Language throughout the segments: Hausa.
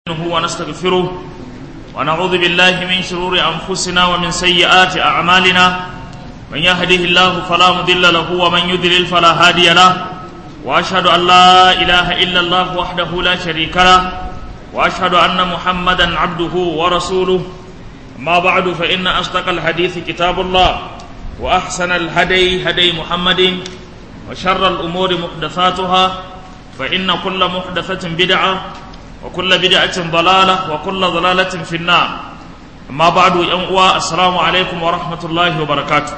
نستعينه ونستغفره ونعوذ بالله من شرور أنفسنا ومن سيئات أعمالنا من يهده الله فلا مضل له ومن يضلل فلا هادي له وأشهد أن لا إله إلا الله وحده لا شريك له وأشهد أن محمدا عبده ورسوله أما بعد فإن أصدق الحديث كتاب الله وأحسن الهدي هدي محمد وشر الأمور محدثاتها فإن كل محدثة بدعة وكل بدعة ضلالة وكل ضلالة في النار أما بعد ينقوى السلام عليكم ورحمة الله وبركاته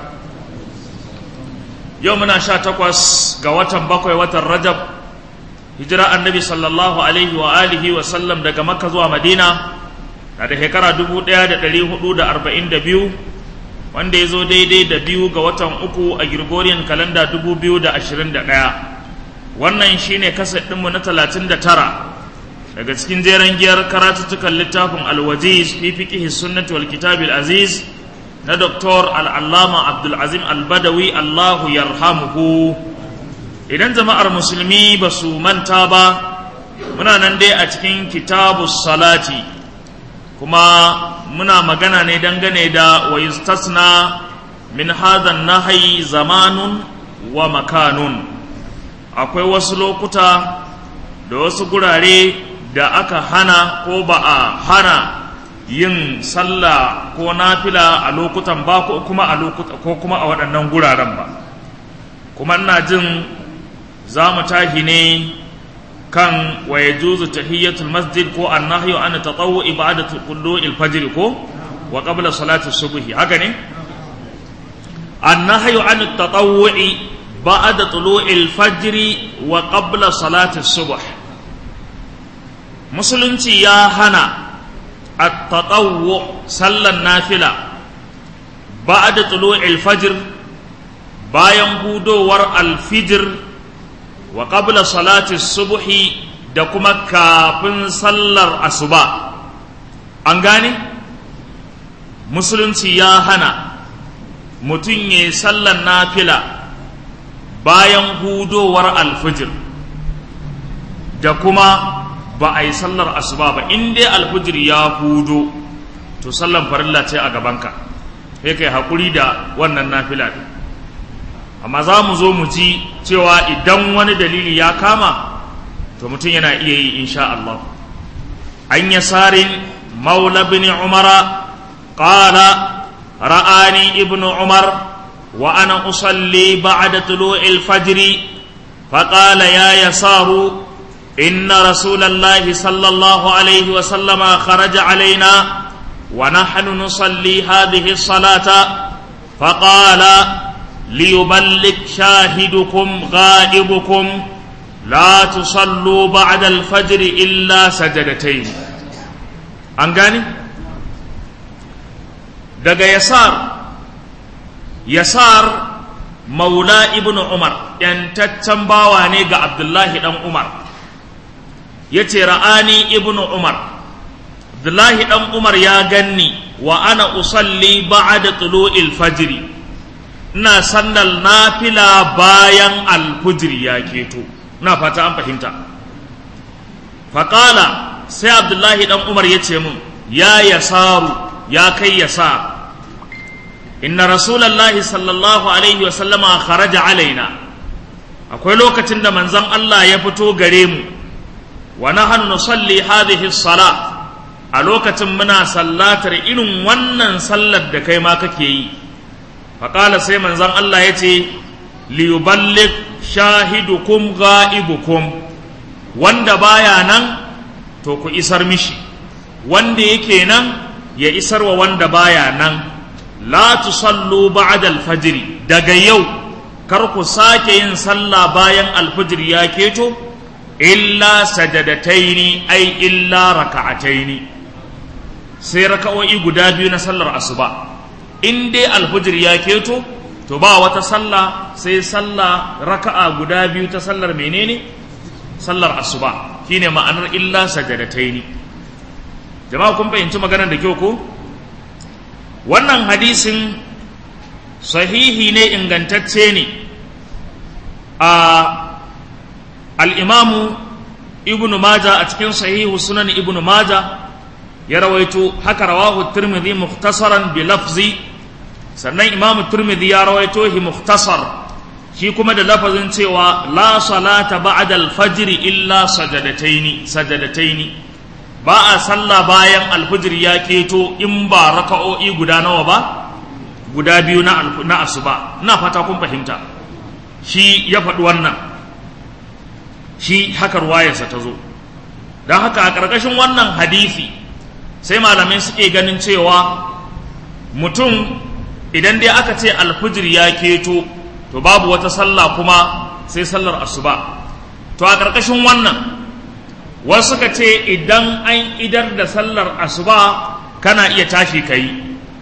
يومنا شاتقوس قوة بقوة وتر رجب هجرة النبي صلى الله عليه وآله وسلم دقى مكة زوى مدينة da shekara dubu ɗaya da ɗari hudu da arba'in da biyu wanda ya zo daidai da biyu ga watan uku a Gregorian kalanda dubu biyu da ashirin da ɗaya wannan shine kaset ɗinmu na talatin da tara daga cikin jeren giyar karatuttukan littafin alwajiz fi fiqhi sunnati wal kitabil aziz na doktor al'allama abdulazim albadawi allahu yarhamuhu idan jama'ar musulmi ba su manta ba muna nan dai a cikin kitabu salati kuma muna magana ne dangane da wa yustasna min hadhan nahyi zamanun wa makanun akwai wasu lokuta da wasu gurare da aka hana ko ba a hana yin sallah ko nafila a lokutan ba ko kuma a lokuta ko kuma a waɗannan guraren ba kuma ina jin za mu tahi ne kan wa yajuzu tahiyyatul masjid ko annahyu an tatawwu'i ba'da tulu'il fajr ko wa qabla salati subhi haka ne annahyu an tatawwu'i ba'da tulu'il fajr wa qabla salati subh musulunci ya hana at-tatawwu sallan nafila ba'da tulu'il fajr bayan hudowar al-fijr wa qabla salati subhi da kuma kafin sallar asuba an gane musulunci ya hana mutum ya sallar nafila bayan hudowar alfijir da kuma ba a yi sallar asuba ba in dai alfijir ya hudo to sallar farilla ce a gabanka sai kai haƙuri da wannan nafila ɗin amma za mu zo mu ji cewa idan wani dalili ya kama to mutum yana iya yi insha Allah an yasarin maula bin umara qala ra'ani ibnu umar wa ana usalli ba'da tulu'il fajr فقال يا يسار إن رسول الله صلى الله عليه وسلم خرج علينا ونحن نصلي هذه الصلاة فقال ليبلغ شاهدكم غائبكم لا تصلوا بعد الفجر إلا سجدتين أنغاني daga yasar yasar maula ibn umar yantaccen bawa ne ga abdullahi dan umar ya ce ra'ani ibn umar abdullahi dan umar ya ganni wa ana usalli ba'da tulu'il fajri ina sandal nafila bayan alfujiri ya keto na fata an fahimta faƙala sai abdullahi ɗan umar ya ce mun ya yasaru ya kai yasa inna rasulallahi sallallahu alaihi wasallama kharaja alaina akwai lokacin da manzon Allah ya fito gare mu wa nahnu nusalli hadhihi sala a lokacin muna sallatar irin wannan sallar da kai ma kake yi faƙala sai manzan Allah ya ce liyuballik shahidukum ga'ibukum wanda baya nan to ku isar mishi wanda yake nan ya isar wa wanda baya nan la tusallu ba'da alfajr daga yau kar ku sake yin sallah bayan alfajr ya keto illa sajadataini ai illa raka'ataini sai raka'o'i guda biyu na sallar asuba in dai alfujir ya keto to ba wata sallah sai sallah raka'a guda biyu ta sallar menene sallar asuba shine ma'anar illa sajadataini jama'a kun fahimci maganar da kyau ko wannan hadisin sahihi ne ingantacce ne a al'imamu ibnu maja a cikin sahihu sunan ibnu maja ya rawaito haka rawahu tirmidhi mukhtasaran bi lafzi sannan imam tirmidhi ya rawaito hi mukhtasar shi kuma da lafazin cewa la salata ba'da al-fajr illa sajadataini sajadataini ba a sallah bayan alfijir ya keto in ba raka'o'i guda nawa ba guda biyu na na asuba ina fata kun fahimta shi ya faɗi wannan shi haka ruwayarsa ta zo don haka a ƙarƙashin wannan hadisi sai malamai suke ganin cewa mutum idan dai aka ce alfijir ya keto to babu wata sallah kuma sai sallar asuba to a ƙarƙashin wannan wasu suka ce idan an idar da sallar asuba kana iya tashi ka yi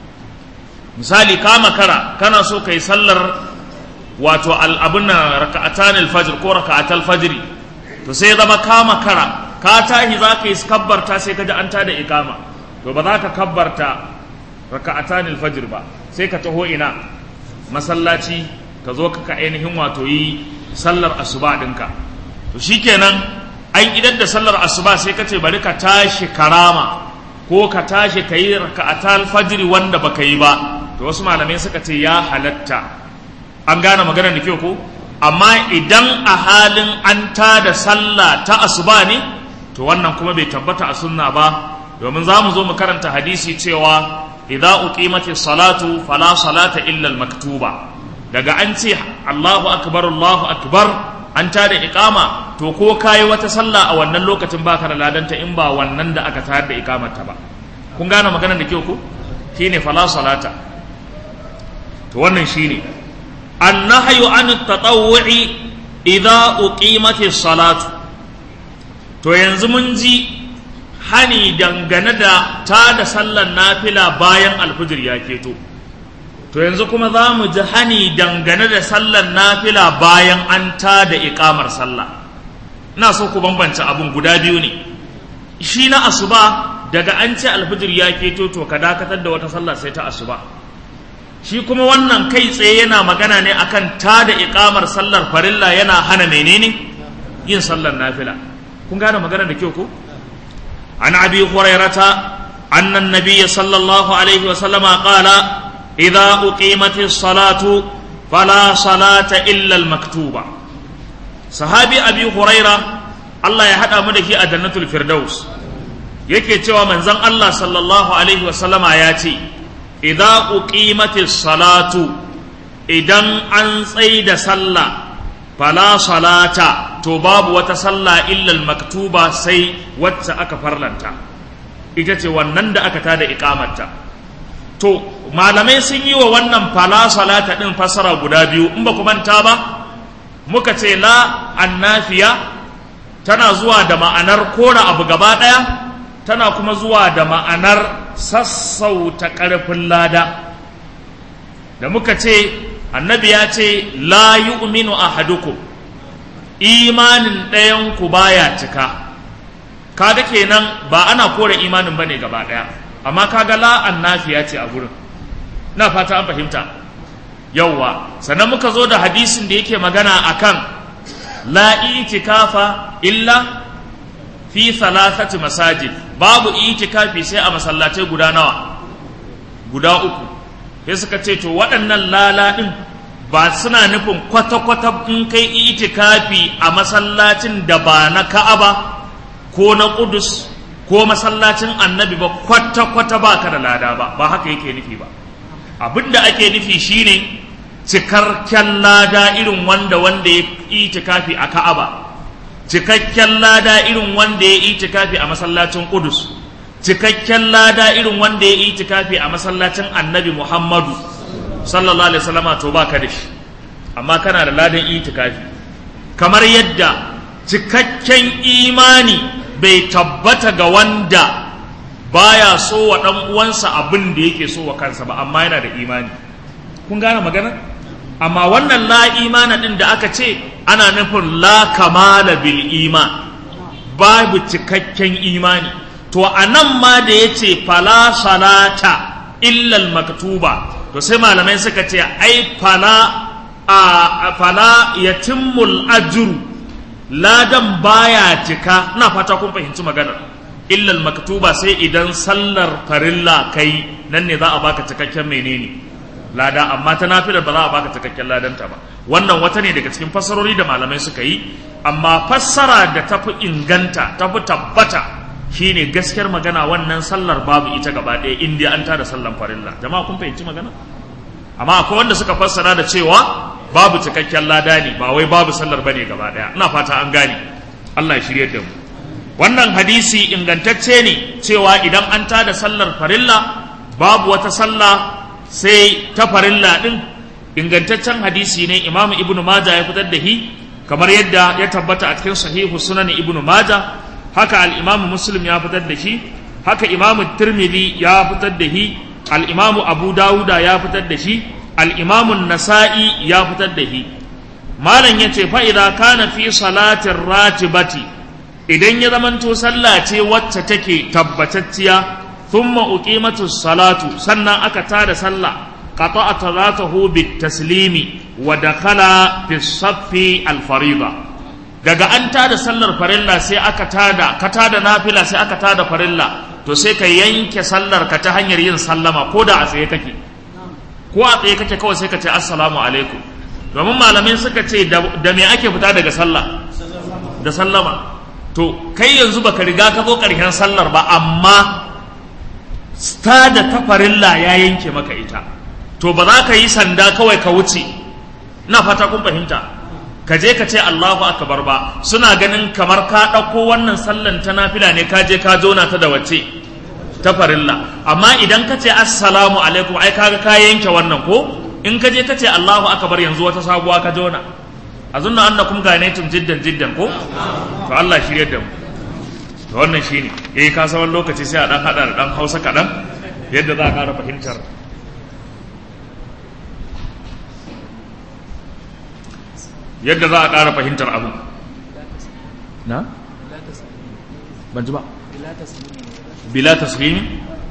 misali ka makara kana so ka yi sallar wato al'abun na raka'atan alfajir ko raka'atal fajiri to sai zama ka makara ka tashi za ka yi kabbarta sai ka ji an tada ikama to ba za ka kabbarta raka'atan alfajir ba sai ka taho ina masallaci ka zo ka ainihin wato yi sallar asuba ɗinka to shikenan an idar da sallar asuba sai ka ce bari ka tashi karama ko ka tashi ka yi raka'atal fajiri wanda baka yi ba to wasu malamai suka ce ya halatta an gane maganar da kyau ko amma idan a halin an ta da sallah ta asuba ne to wannan kuma bai tabbata a sunna ba domin za mu zo mu karanta hadisi cewa idza uqimati salatu fala salata illa al maktuba daga an ce Allahu akbar Allahu akbar an ta da iqama to ko kayi wata sallah a wannan lokacin baka da ladanta in ba wannan da aka tayar da iqamarta ba kun gane maganar da kyau ko shine fala salata to wannan shine annahyu an at-tatawwu'i idza uqimati salatu to yanzu mun ji hani dangane da ta da sallar nafila bayan alfijir ya keto to yanzu kuma za mu ji hani dangane da sallar nafila bayan an ta da iƙamar sallah ina so ku bambance abun guda biyu ne shi na asuba daga an ce alfijir ya keto to ka dakatar da wata sallah sai ta asuba shi kuma wannan kai tsaye yana magana ne akan ta da iƙamar sallar farilla yana hana menene yin sallar nafila kun gane magana da kyau ko an abi hurairata anna an-nabiy sallallahu alaihi wa sallama qala idza uqimatis salatu fala salata illa al-maktuba sahabi abi huraira Allah ya hada mu da shi a jannatul firdaus yake cewa manzon Allah sallallahu alaihi wa sallama ya ce idza uqimatis salatu idan an tsaida sallah fala salata to babu wata sallah illal maktuba sai wacce aka farlanta ita ce wannan da aka tada iqamarta to malamai sun yi wa wannan fala salata din fasara guda biyu in ba ku manta ba muka ce la annafiya tana zuwa da ma'anar kora abu gaba daya tana kuma zuwa da ma'anar sassauta ƙarfin lada da muka ce annabi ya ce la yu'minu ahadukum imanin ɗayanku baya cika kaga kenan ba ana kore imanin bane gaba ɗaya amma kaga la annafiya ce a gurin na fata an fahimta yawwa sannan muka zo da hadisin da yake magana akan la itikafa illa fi thalathati masajid babu itikafi sai a masallatai guda nawa guda uku sai suka ce to waɗannan lala ɗin ba suna nufin kwata-kwata in kai itikafi a masallacin da ba na ka'aba ko na ƙudus ko masallacin annabi ba kwata-kwata ba ka da lada ba ba haka yake nufi ba abin da ake nufi shine cikakken lada irin wanda wanda ya itikafi a ka'aba cikakken lada irin wanda ya itikafi a masallacin ƙudus cikakken lada irin wanda ya itikafi a masallacin annabi muhammadu sallallahu alaihi wasallama to baka da shi amma kana da ladan itikafi kamar yadda cikakken imani bai tabbata ga wanda baya so wa dan uwansa abin da yake so wa kansa ba amma yana da imani kun gane magana amma wannan la imana din da aka ce ana nufin la kamala bil iman babu cikakken imani to a nan ma da ya ce fala salata illal maktuba to sai malamai suka ce ai fala a fala yatimmul ajru ladan baya cika ina fata kun fahimci maganar illal maktuba sai idan sallar farilla kai nan ne za a baka cikakken menene lada amma ta nafilar ba za a baka cikakken ladanta ba wannan wata ne daga cikin fassarori da malamai suka yi amma fassara da tafi inganta tafi tabbata shine gaskiyar magana wannan sallar babu ita gaba ɗaya in dai an tada sallar farilla jama'a kun fahimci magana amma akwai wanda suka fassara da cewa babu cikakken lada ne ba wai babu sallar bane gaba ɗaya ina fata an gane Allah ya shirye da mu wannan hadisi ingantacce ne cewa idan an tada sallar farilla babu wata sallah sai ta farilla din ingantaccen hadisi ne imamu ibnu maja ya fitar da hi kamar yadda ya tabbata a cikin sahihu sunan ibnu maja haka al-imamu muslim ya fitar da shi haka imamu tirmidhi ya fitar da shi al-imamu abu dawuda ya fitar da shi al-imamu nasa'i ya fitar da shi malam yace fa idza kana fi salatin ratibati idan ya zamanto sallah ce wacce take tabbatacciya thumma uqimatu salatu sannan aka tada sallah qata'a salatahu bitaslimi wa dakhala fi saffi al-fariida daga an tada sallar farilla sai aka tada ka tada nafila sai aka tada farilla to sai ka yanke sallar ka ta hanyar yin sallama ko da a tsaye kake ko a tsaye kake kawai sai ka ce assalamu alaikum domin malamai suka ce da me ake fita daga sallah da sallama to kai yanzu baka riga ka zo ƙarshen sallar ba amma stada ta farilla ya yanke maka ita to ba za ka yi sanda kawai ka wuce ina fata kun fahimta ka je ka ce Allahu akbar ba suna ganin kamar ka ɗauko wannan sallan ta nafila ne ka je ka jona ta da wace ta farilla amma idan ka ce assalamu alaikum ai kaga ka yanke wannan ko in ka je ka ce Allahu akbar yanzu wata sabuwa ka jona azunna annakum ganaitum jiddan jiddan ko to Allah shirye da mu to wannan shine eh ka san wani lokaci sai a dan hada da dan Hausa kadan yadda za a ƙara fahimtar yadda za a ƙara fahimtar abu na ban ji ba bila taslimi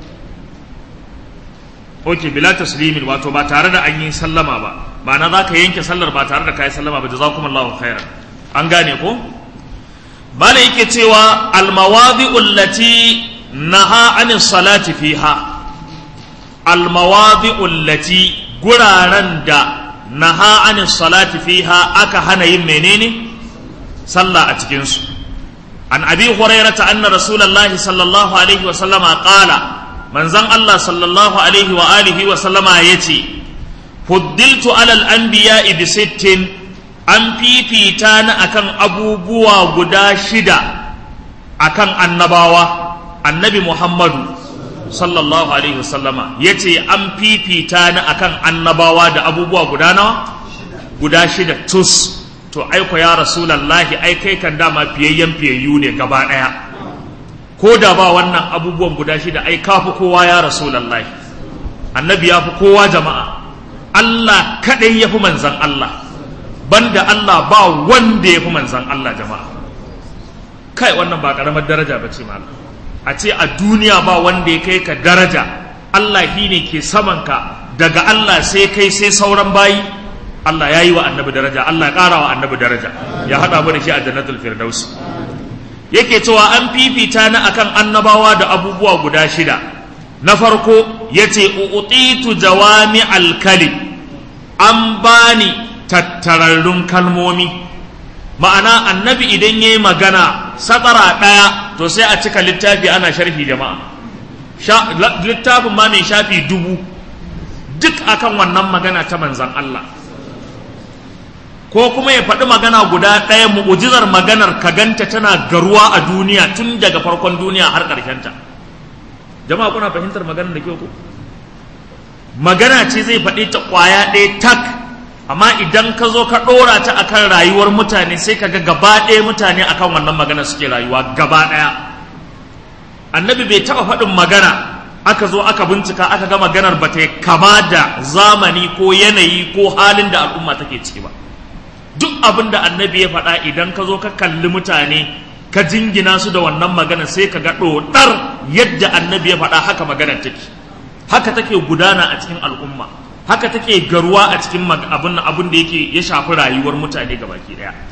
ok bila taslimin wato ba tare da an yi sallama ba ma'ana za ka yanke sallar ba tare da ka yi sallama ba jazakumullahu khairan an gane ko bala yake cewa almawadi'ul lati naha anis salati fiha almawadi'ul lati guraren da naha anis salati fiha aka hana yin menene sallah a cikin su an abi hurairata anna rasulullahi sallallahu alaihi wa sallama qala manzon Allah sallallahu alaihi wa alihi wa sallama yace fuddiltu alal anbiya'i bi sittin an fifita ni akan abubuwa guda shida akan annabawa annabi Muhammadu sallallahu alaihi wasallama ya ce an fifita ni akan annabawa da abubuwa guda nawa guda shida tus to aiko ya rasulallahi ai kai kan dama fiyayyen fiyayyu ne gaba ɗaya ko da ba wannan abubuwan guda shida ai kafi kowa ya rasulallahi annabi ya fi kowa jama'a Allah kaɗai ya fi manzan Allah banda Allah ba wanda ya fi manzan Allah jama'a kai wannan ba ƙaramar daraja ba ce malam a ce a duniya ba wanda ya kai ka daraja Allah shi ne ke samanka daga Allah sai kai sai sauran bayi Allah ya yi wa annabi daraja Allah ya ƙara wa annabi daraja ya haɗa mu da shi a jannatul firdaus yake cewa an fifita ni akan annabawa da abubuwa guda shida na farko yace uutitu jawami alkalim an bani tattararrun kalmomi ma'ana annabi idan ya yi magana satsara ɗaya to sai a cika littafi ana sharhi jama'a littafin ma mai shafi dubu duk akan wannan magana ta manzan Allah ko kuma ya faɗi magana guda ɗaya mu'ujizar maganar ka ganta tana garuwa a duniya tun daga farkon duniya har ƙarshenta jama'a kuna fahimtar maganar da kyau ko magana ce zai faɗi ta ƙwaya ɗaya tak amma idan ka zo ka ɗora ta akan rayuwar mutane sai ka ga gaba ɗaya mutane akan wannan magana suke rayuwa gaba ɗaya annabi bai taɓa faɗin magana aka zo aka bincika aka ga maganar ba ta kama da zamani ko yanayi ko halin da al'umma take ciki ba duk abin da annabi ya faɗa idan ka zo ka kalli mutane ka jingina su da wannan magana sai ka ga ɗoɗar yadda annabi ya faɗa haka maganar take haka take gudana a cikin al'umma haka take garuwa a cikin abin abin da yake ya shafi rayuwar mutane gabaki daya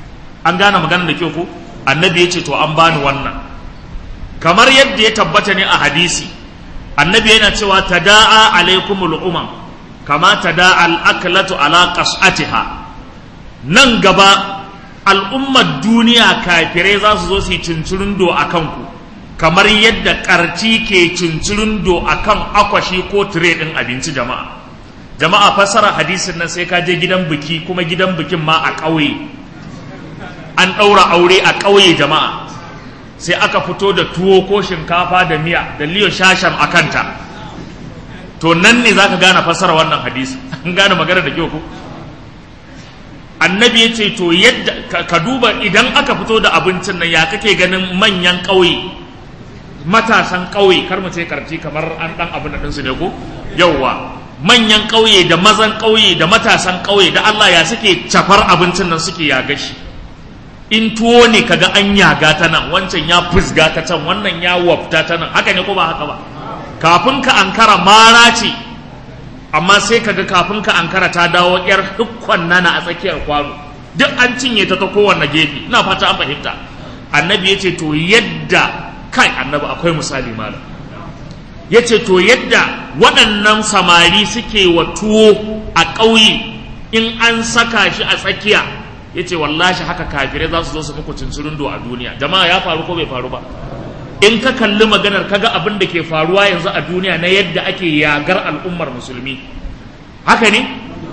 an gane magana da kyau ko annabi ya ce to an bani wannan kamar yadda ya tabbata ne a hadisi annabi yana cewa tada'a alaikumul umam kama tada'a al-aklatu ala qas'atiha nan gaba al'ummar duniya kafirai za su zo su yi cincirindo a kanku kamar yadda karci ke cincirindo a kan akwashi ko tire ɗin abinci jama'a jama'a fassara hadisin nan sai ka je gidan biki kuma gidan bikin ma a ƙauye an ɗaura aure a ƙauye jama'a sai aka fito da tuwo ko shinkafa da miya da liyo shashan a kanta to nan ne za ka gane fassara wannan hadisi an gane magana da kyau ko annabi ya ce to yadda ka duba idan aka fito da abincin nan ya kake ganin manyan ƙauye matasan ƙauye kar mu ce karfi kamar an ɗan abin da ɗinsu ne ko yauwa manyan ƙauye da mazan ƙauye da matasan ƙauye da Allah ya suke cafar abincin nan suke yaga shi in tuwo ne kaga an yaga ta nan wancan ya fusga ta can wannan ya wafta ta nan haka ne ko ba haka ba kafin ka ankara mara ce amma sai kaga kafin ka ankara ta dawo yar dukkan nana a tsakiyar kwano duk an cinye ta ta kowanne gefe ina fata an fahimta annabi ya ce to yadda kai annabi akwai misali malam ya ce to yadda waɗannan samari suke wa tuwo a ƙauye in an saka shi a tsakiya ya ce wallashi haka kafirai za su zo su muku cincirindo a duniya jama'a ya faru ko bai faru ba in ka kalli maganar kaga abin da ke faruwa yanzu a duniya na yadda ake yagar al'ummar musulmi haka ne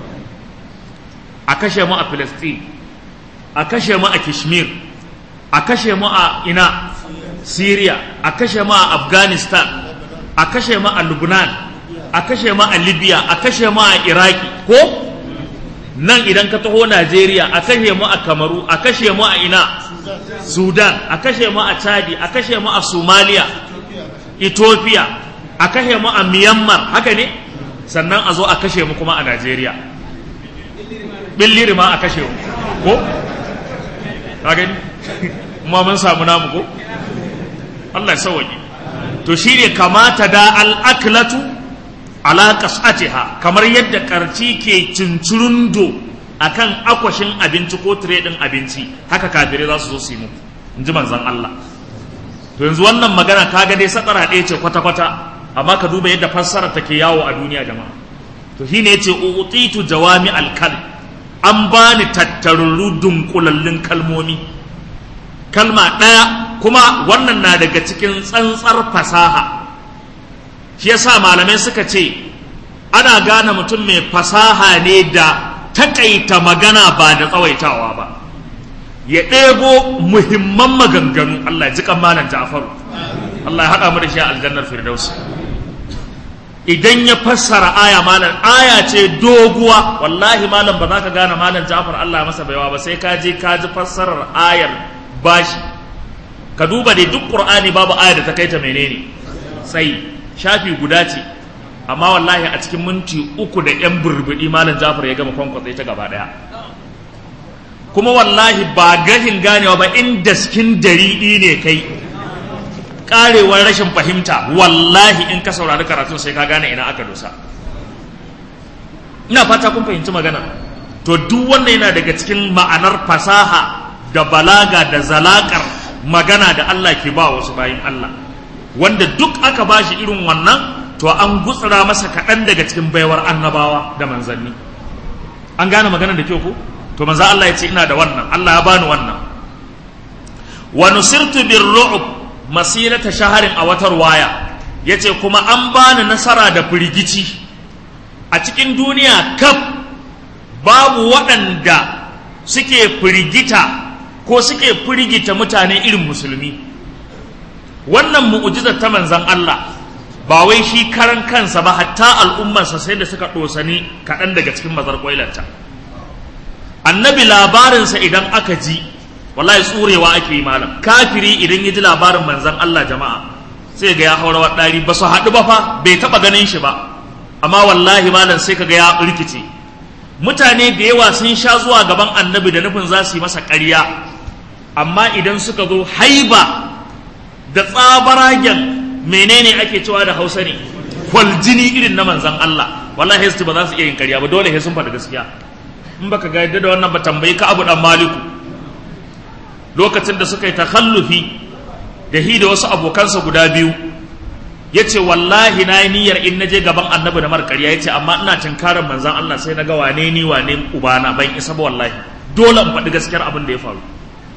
a kashe mu a Filistin a kashe mu a Kashmir a kashe mu a ina Syria a kashe mu a Afghanistan a kashe mu a Lebanon a kashe mu a Libya a kashe mu a Iraki ko nan idan ka taho Najeriya a kashe mu a Kamaru a kashe mu a ina Sudan a kashe mu a Chadi a kashe mu a Somalia Ethiopia a kashe mu a Myanmar haka ne sannan a zo a kashe mu kuma a Najeriya billiri ma a kashe mu ko ka gani kuma mun samu namu ko Allah ya sauwaje to shine kamata da al-aklatu ala qas'atiha kamar yadda karci ke cincirundo akan akwashin abinci ko tire din abinci haka kafirai za su zo su yi muku in ji manzon Allah to yanzu wannan magana kaga dai satsara ɗaya ce kwata-kwata amma ka duba yadda fassara take yawo a duniya jama'a to shine yace utitu jawami al-kalim an bani tattarurru dunkulallun kalmomi kalma ɗaya kuma wannan na daga cikin tsantsar fasaha shi yasa malamai suka ce ana gane mutum mai fasaha ne da takaita magana ba da tsawaitawa ba ya ɗebo muhimman maganganu Allah ya ji malam Ja'faru Allah ya haɗa mu da shi a aljannar Firdaus idan ya fassara aya malam aya ce doguwa wallahi malam ba za ka gane malam Ja'far Allah ya masa baiwa ba sai ka je ka ji fassarar ayar bashi ka duba dai duk Qur'ani babu aya da ta kai ta menene sai shafi guda ce amma wallahi a cikin minti uku da yan burbuɗi malam Ja'far ya gama kwankwatsa ta gaba daya kuma wallahi ba gahin ganewa ba in daskin dariɗi ne kai karewar rashin fahimta wallahi in ka saurari karatun sai ka gane ina aka dosa ina fata kun fahimci magana to duk wannan yana daga cikin ma'anar fasaha da balaga da zalakar magana da Allah ke ba wasu bayin Allah wanda duk aka ba shi irin wannan to an gutsura masa kaɗan daga cikin baiwar annabawa da manzanni an gane magana da kyau ko to manzo Allah ya ce ina da wannan Allah ya bani wannan wa nusirtu birru'b masirata shaharin a watar waya ya ce kuma an bani nasara da firgici a cikin duniya kaf babu waɗanda suke firgita ko suke firgita mutane irin musulmi wannan mu'ujizar ta manzan Allah ba wai shi karan kansa ba hatta al'ummarsa sai da suka ɗosani kaɗan daga cikin mazar ƙwailarta annabi labarinsa idan aka ji wallahi tsurewa ake yi malam kafiri idan ya ji labarin manzan Allah jama'a sai ga ya haura waɗari ba su haɗu ba fa bai taɓa ganin shi ba amma wallahi malam sai ka ga ya rikice mutane da yawa sun sha zuwa gaban annabi da nufin za su yi masa ƙarya amma idan suka zo haiba da tsabaragen menene ake cewa da hausa ne kwaljini irin na manzan Allah wallahi ba za su iya yin ƙarya ba dole sun faɗi gaskiya in baka ga yadda da wannan ba tambayi ka abu dan maliku lokacin da suka yi takhallufi da hi da wasu abokansa guda biyu ya ce wallahi na yi niyyar in na je gaban annabi da marƙarya ya ce amma ina tunkarar manzan Allah sai na ga wane ni wane ubana ban isa ba wallahi dole in faɗi gaskiyar abin da ya faru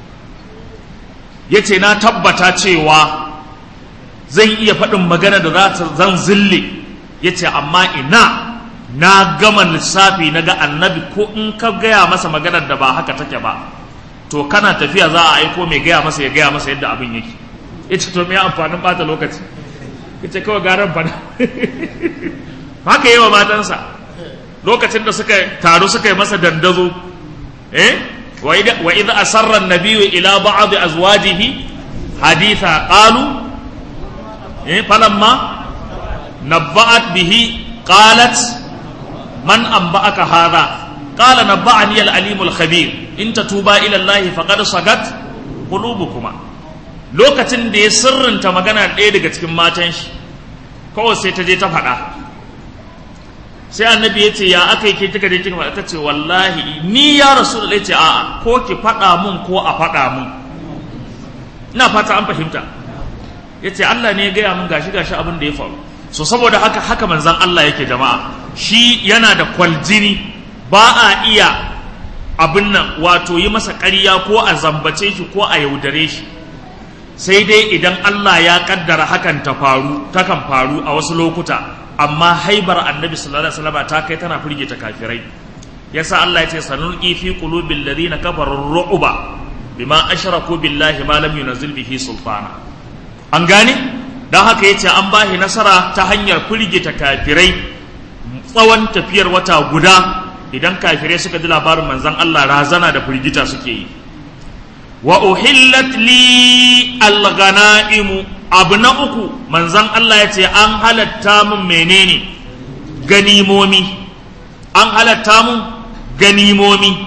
ya ce na tabbata cewa zan iya faɗin magana da za ta zan zille ya ce amma ina na gama lissafi na ga annabi ko in ka gaya masa maganar da ba haka take ba to kana tafiya za a aiko mai gaya masa ya gaya masa yadda abin yake ya ce to me amfanin bata lokaci ya ce kawai garan fada haka yi wa matansa lokacin da suka taru suka yi masa dandazo eh wa idza asarra an-nabiyyu ila ba'd azwajihi haditha qalu eh falamma nabba'at bihi qalat man anba'aka hadha qala nabba'ani al-alim al-khabir in tatuba ila Allah faqad sagat qulubukuma lokacin da ya sirrinta magana ɗaya daga cikin matan shi kawai sai ta je ta faɗa sai annabi ya ce ya aka yi ke kika je kika faɗa ta ce wallahi ni ya rasu da ce a'a ko ki faɗa mun ko a faɗa mun ina fata an fahimta ya ce Allah ne ya gaya mun gashi gashi abin da ya faru so saboda haka haka manzan Allah yake jama'a shi yana da kwaljini ba a iya abin nan wato yi masa ƙarya ko a zambace shi ko a yaudare shi sai dai idan Allah ya kaddara hakan ta faru takan faru a wasu lokuta amma haibar annabi sallallahu alaihi wasallam ta kai tana firgita kafirai yasa Allah ya ce sanulqi fi qulubil ladina kafaru ru'ba bima ashraku billahi ma lam yunzil bihi sultana an gane dan haka yace an bahi nasara ta hanyar firgita kafirai tsawon tafiyar wata guda idan kafirai suka ji labarin manzon Allah razana da firgita suke yi wa uhillat li alghanaimu abu na uku manzan Allah ya ce an halatta mun menene ganimomi an halatta mun ganimomi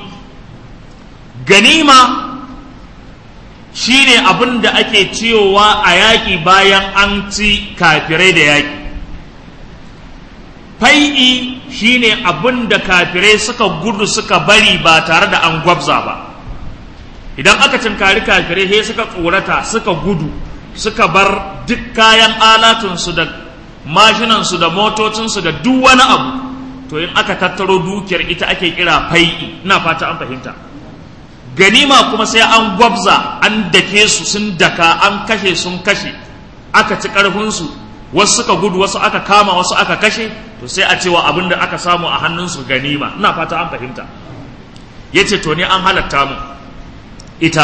ganima shine abin da ake ciyowa a yaƙi bayan an ci kafirai da yaƙi fai'i shine abin da kafirai suka gudu suka bari ba tare da an gwabza ba idan aka cinkari kafirai sai suka tsorata suka gudu suka bar duk kayan alatunsu da mashinansu da motocinsu da duk wani abu to in aka tattaro dukiyar ita ake kira fai'i ina fata an fahimta ganima kuma sai an gwabza an dake su sun daka an kashe sun kashe aka ci karfinsu wasu suka gudu wasu aka kama wasu aka kashe to sai a cewa abin da aka samu a hannunsu ganima ina fata an fahimta ya ce to ne an halatta mu ita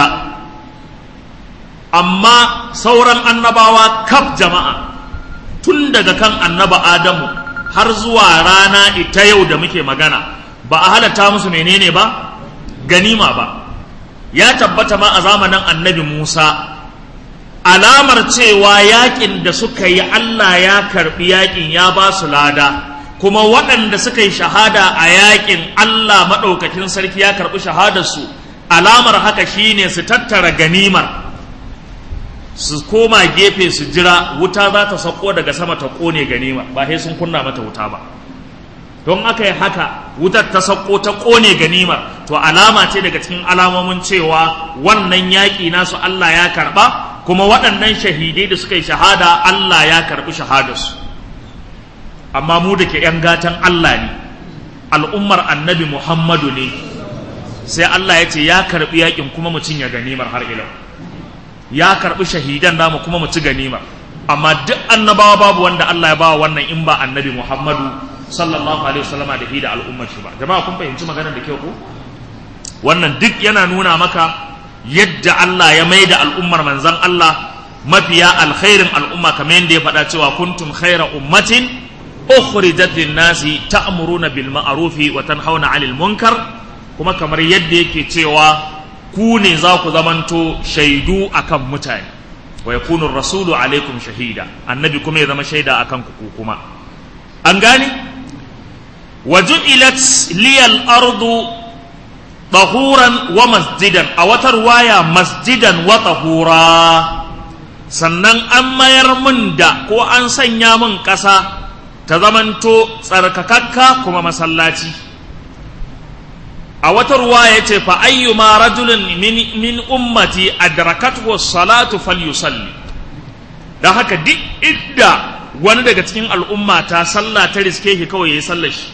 amma sauran annabawa kaf jama'a tun daga kan annaba adamu har zuwa rana ita yau da muke magana ba a halatta musu menene ba ganima ba ya tabbata ma a zamanin annabi musa alamar cewa yakin da suka yi allah ya karbi yakin ya ba su lada kuma waɗanda suka yi shahada a yakin allah maɗaukakin sarki ya karɓi shahadarsu alamar haka shine su tattara ganimar su koma gefe su jira wuta za ta sauko daga sama ta kone ganima ba sai sun kunna mata wuta ba don aka yi haka wutar ta sauko ta kone ganimar to alama ce daga cikin alamomin cewa wannan yaƙi nasu Allah ya karɓa kuma waɗannan shahidai da suka yi shahada Allah ya karɓi shahadarsu amma mu da ke ‘yan gatan Allah ne al'ummar annabi Muhammadu ne sai Allah ya ce ya karɓi yaƙin kuma mu cinye ganimar har ilau ya karɓi shahidan namu kuma mu ci ganimar amma duk annabawa babu wanda Allah ya bawa wannan in ba annabi Muhammadu sallallahu alaihi wasallama da hi da al'ummar shi ba jama'a kun fahimci maganar da kyau ko wannan duk yana nuna maka yadda Allah ya mai da al'ummar manzon Allah mafiya alkhairin al'umma kamar yadda ya faɗa cewa kuntum khaira ummatin ukhrijat lin-nasi ta'muruna bil ma'rufi wa tanhauna 'anil munkar kuma kamar yadda yake cewa ku ne za ku zamanto shaidu akan mutane wa yakunu rasulu alaikum shahida annabi kuma ya zama shaida akan ku kuma an gane wa ju'ilat liyal ardu tahuran wa masjidan a wata ruwaya masjidan wa tahura sannan an mayar min da ko an sanya min ƙasa ta zamanto tsarkakakka kuma masallaci a wata ruwa ya ce fa ayyuma rajulin min, min ummati adrakathu salatu falyusalli dan haka duk idda wani daga cikin al'umma ta sallah ta riske shi kawai yayi sallar shi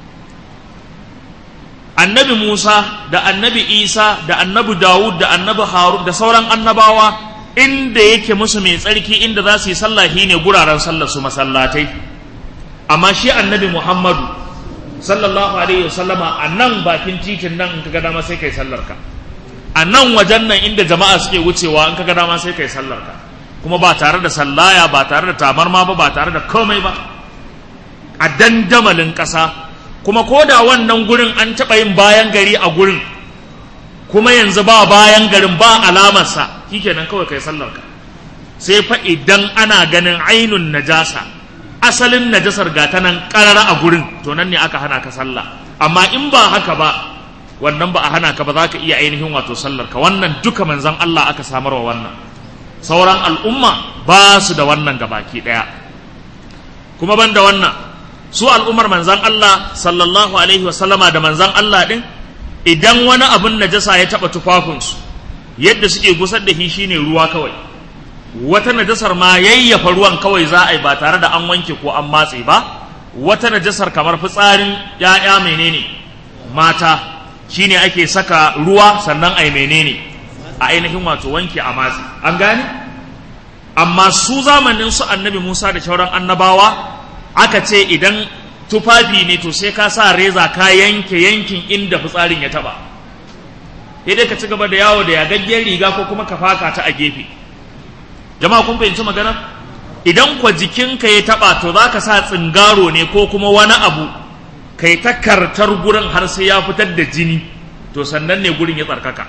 annabi Musa da annabi Isa da annabi Dawud da annabi Harun da sauran annabawa inda yake musu mai tsarki inda za su yi sallah ne guraren sallar su masallatai amma shi annabi Muhammadu sallallahu alaihi wasallama a nan bakin titin nan in ka ga dama sai kai sallar ka a nan wajen nan inda jama'a suke wucewa in ka ga dama sai kai sallar ka kuma ba tare da sallaya ba tare da tabarma ba ba tare da komai ba a dandamalin ƙasa kuma ko da wannan gurin an taɓa yin bayan gari a gurin kuma yanzu ba bayan garin ba alamarsa shikenan kawai kai sallar ka sai fa idan ana ganin ainun najasa asalin najasar gata nan karara a gurin to nan ne aka hana ka sallah amma in ba haka ba wannan ba a hana ka ba za ka iya ainihin wato sallar ka wannan duka manzan Allah aka samarwa wannan sauran al'umma ba su da wannan gabaki daya kuma ban da wannan su al'ummar manzan Allah sallallahu alaihi wasallama da manzan Allah din idan wani abin najasa ya taba tufafinsu yadda suke gusar da shi shine ruwa kawai wata najasar ma yayyafa ruwan kawai za a yi ba tare da an wanke ko an matse ba wata najasar kamar fitsarin ya'ya menene mata shine ake saka ruwa sannan ai menene a ainihin wato wanke a matse an gane amma su zamanin su annabi Musa da shauran annabawa aka ce idan tufafi ne to sai ka sa reza ka yanke yankin inda fitsarin ya taba sai dai ka ci gaba da yawo da yagaggen riga ko kuma ka faka ta a gefe jama'a kun fahimci magana idan kwa jikinka ya taba to za ka sa tsingaro ne ko kuma wani abu kai ta kartar gurin har sai ya fitar da jini to sannan ne gurin ya tsarkaka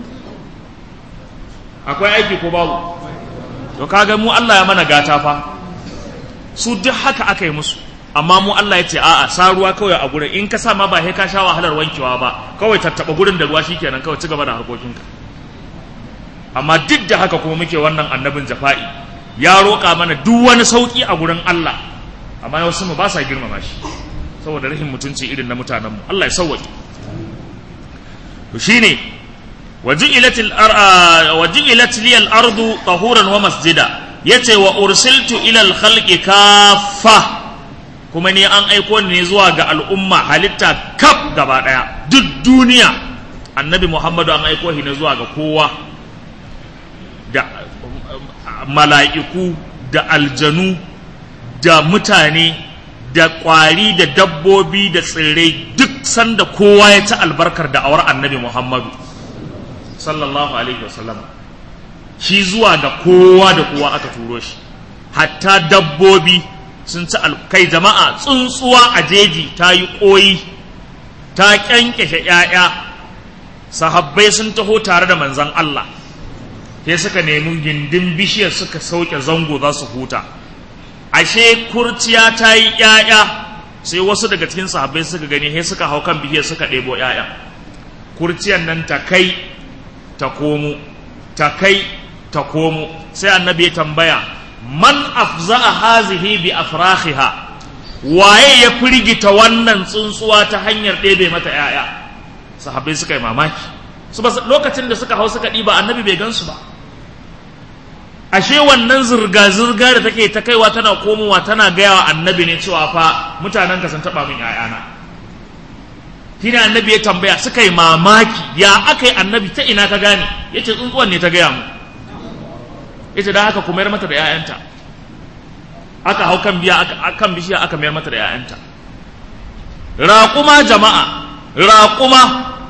akwai aiki ko babu to kaga mu Allah ya mana gata fa su duk haka aka yi musu amma mu Allah ya ce a'a sa ruwa kawai a gurin in ka sa ma ba sai ka sha wahalar wankewa ba kawai tattaba gurin da ruwa shikenan kawai ci gaba da harkokinka amma duk da haka kuma muke wannan annabin jafa'i ya roƙa mana duk wani sauƙi a gurin Allah amma wasu mu ba sa girmama shi saboda rahin mutunci irin na mutanen mu Allah ya sauwaƙe to shine wajilatil wajilat li al-ardu tahuran wa masjida yace wa ursiltu ila al-khalqi kaffa kuma ni an aiko ni zuwa ga al'umma halitta kaf gaba daya duk duniya annabi Muhammadu an aiko shi ne zuwa ga kowa da mala'iku da aljanu da mutane da ƙwari da dabbobi da tsirrai duk sanda kowa ya ci albarkar da awar annabi Muhammadu sallallahu alaihi wasallam shi zuwa ga kowa da kowa aka turo shi hatta dabbobi sun ci kai jama'a tsuntsuwa a jeji ta yi ƙoyi ta ƙyanƙyashe ‘ya'ya sahabbai sun taho tare da manzan Allah sai suka nemi gindin bishiyar suka sauke zango za su huta ashe kurciya ta yi ‘ya'ya sai wasu daga cikin sahabbai suka gani sai suka hau kan bishiyar suka ɗebo ‘ya'ya kurciyar nan ta kai ta komo ta kai ta komo sai annabi ya tambaya man afza'a hazihi bi afrakhiha waye ya firgita wannan tsuntsuwa ta hanyar ɗebe mata ‘ya'ya sahabbai suka yi mamaki su ba lokacin da suka hau suka ɗiba annabi bai gansu ba ashe wannan zirga-zirga da take ta kaiwa tana komowa tana gaya wa annabi ne cewa fa mutanen ka sun taɓa min ‘ya'yana shine annabi ya tambaya suka yi mamaki ya aka yi annabi ta ina ka gane ya ce tsuntsuwan ne ta gaya mu ya ce don haka ku mayar mata da ‘ya'yanta aka hau kan biya kan bishiya aka mayar mata da ‘ya'yanta raƙuma jama'a raƙuma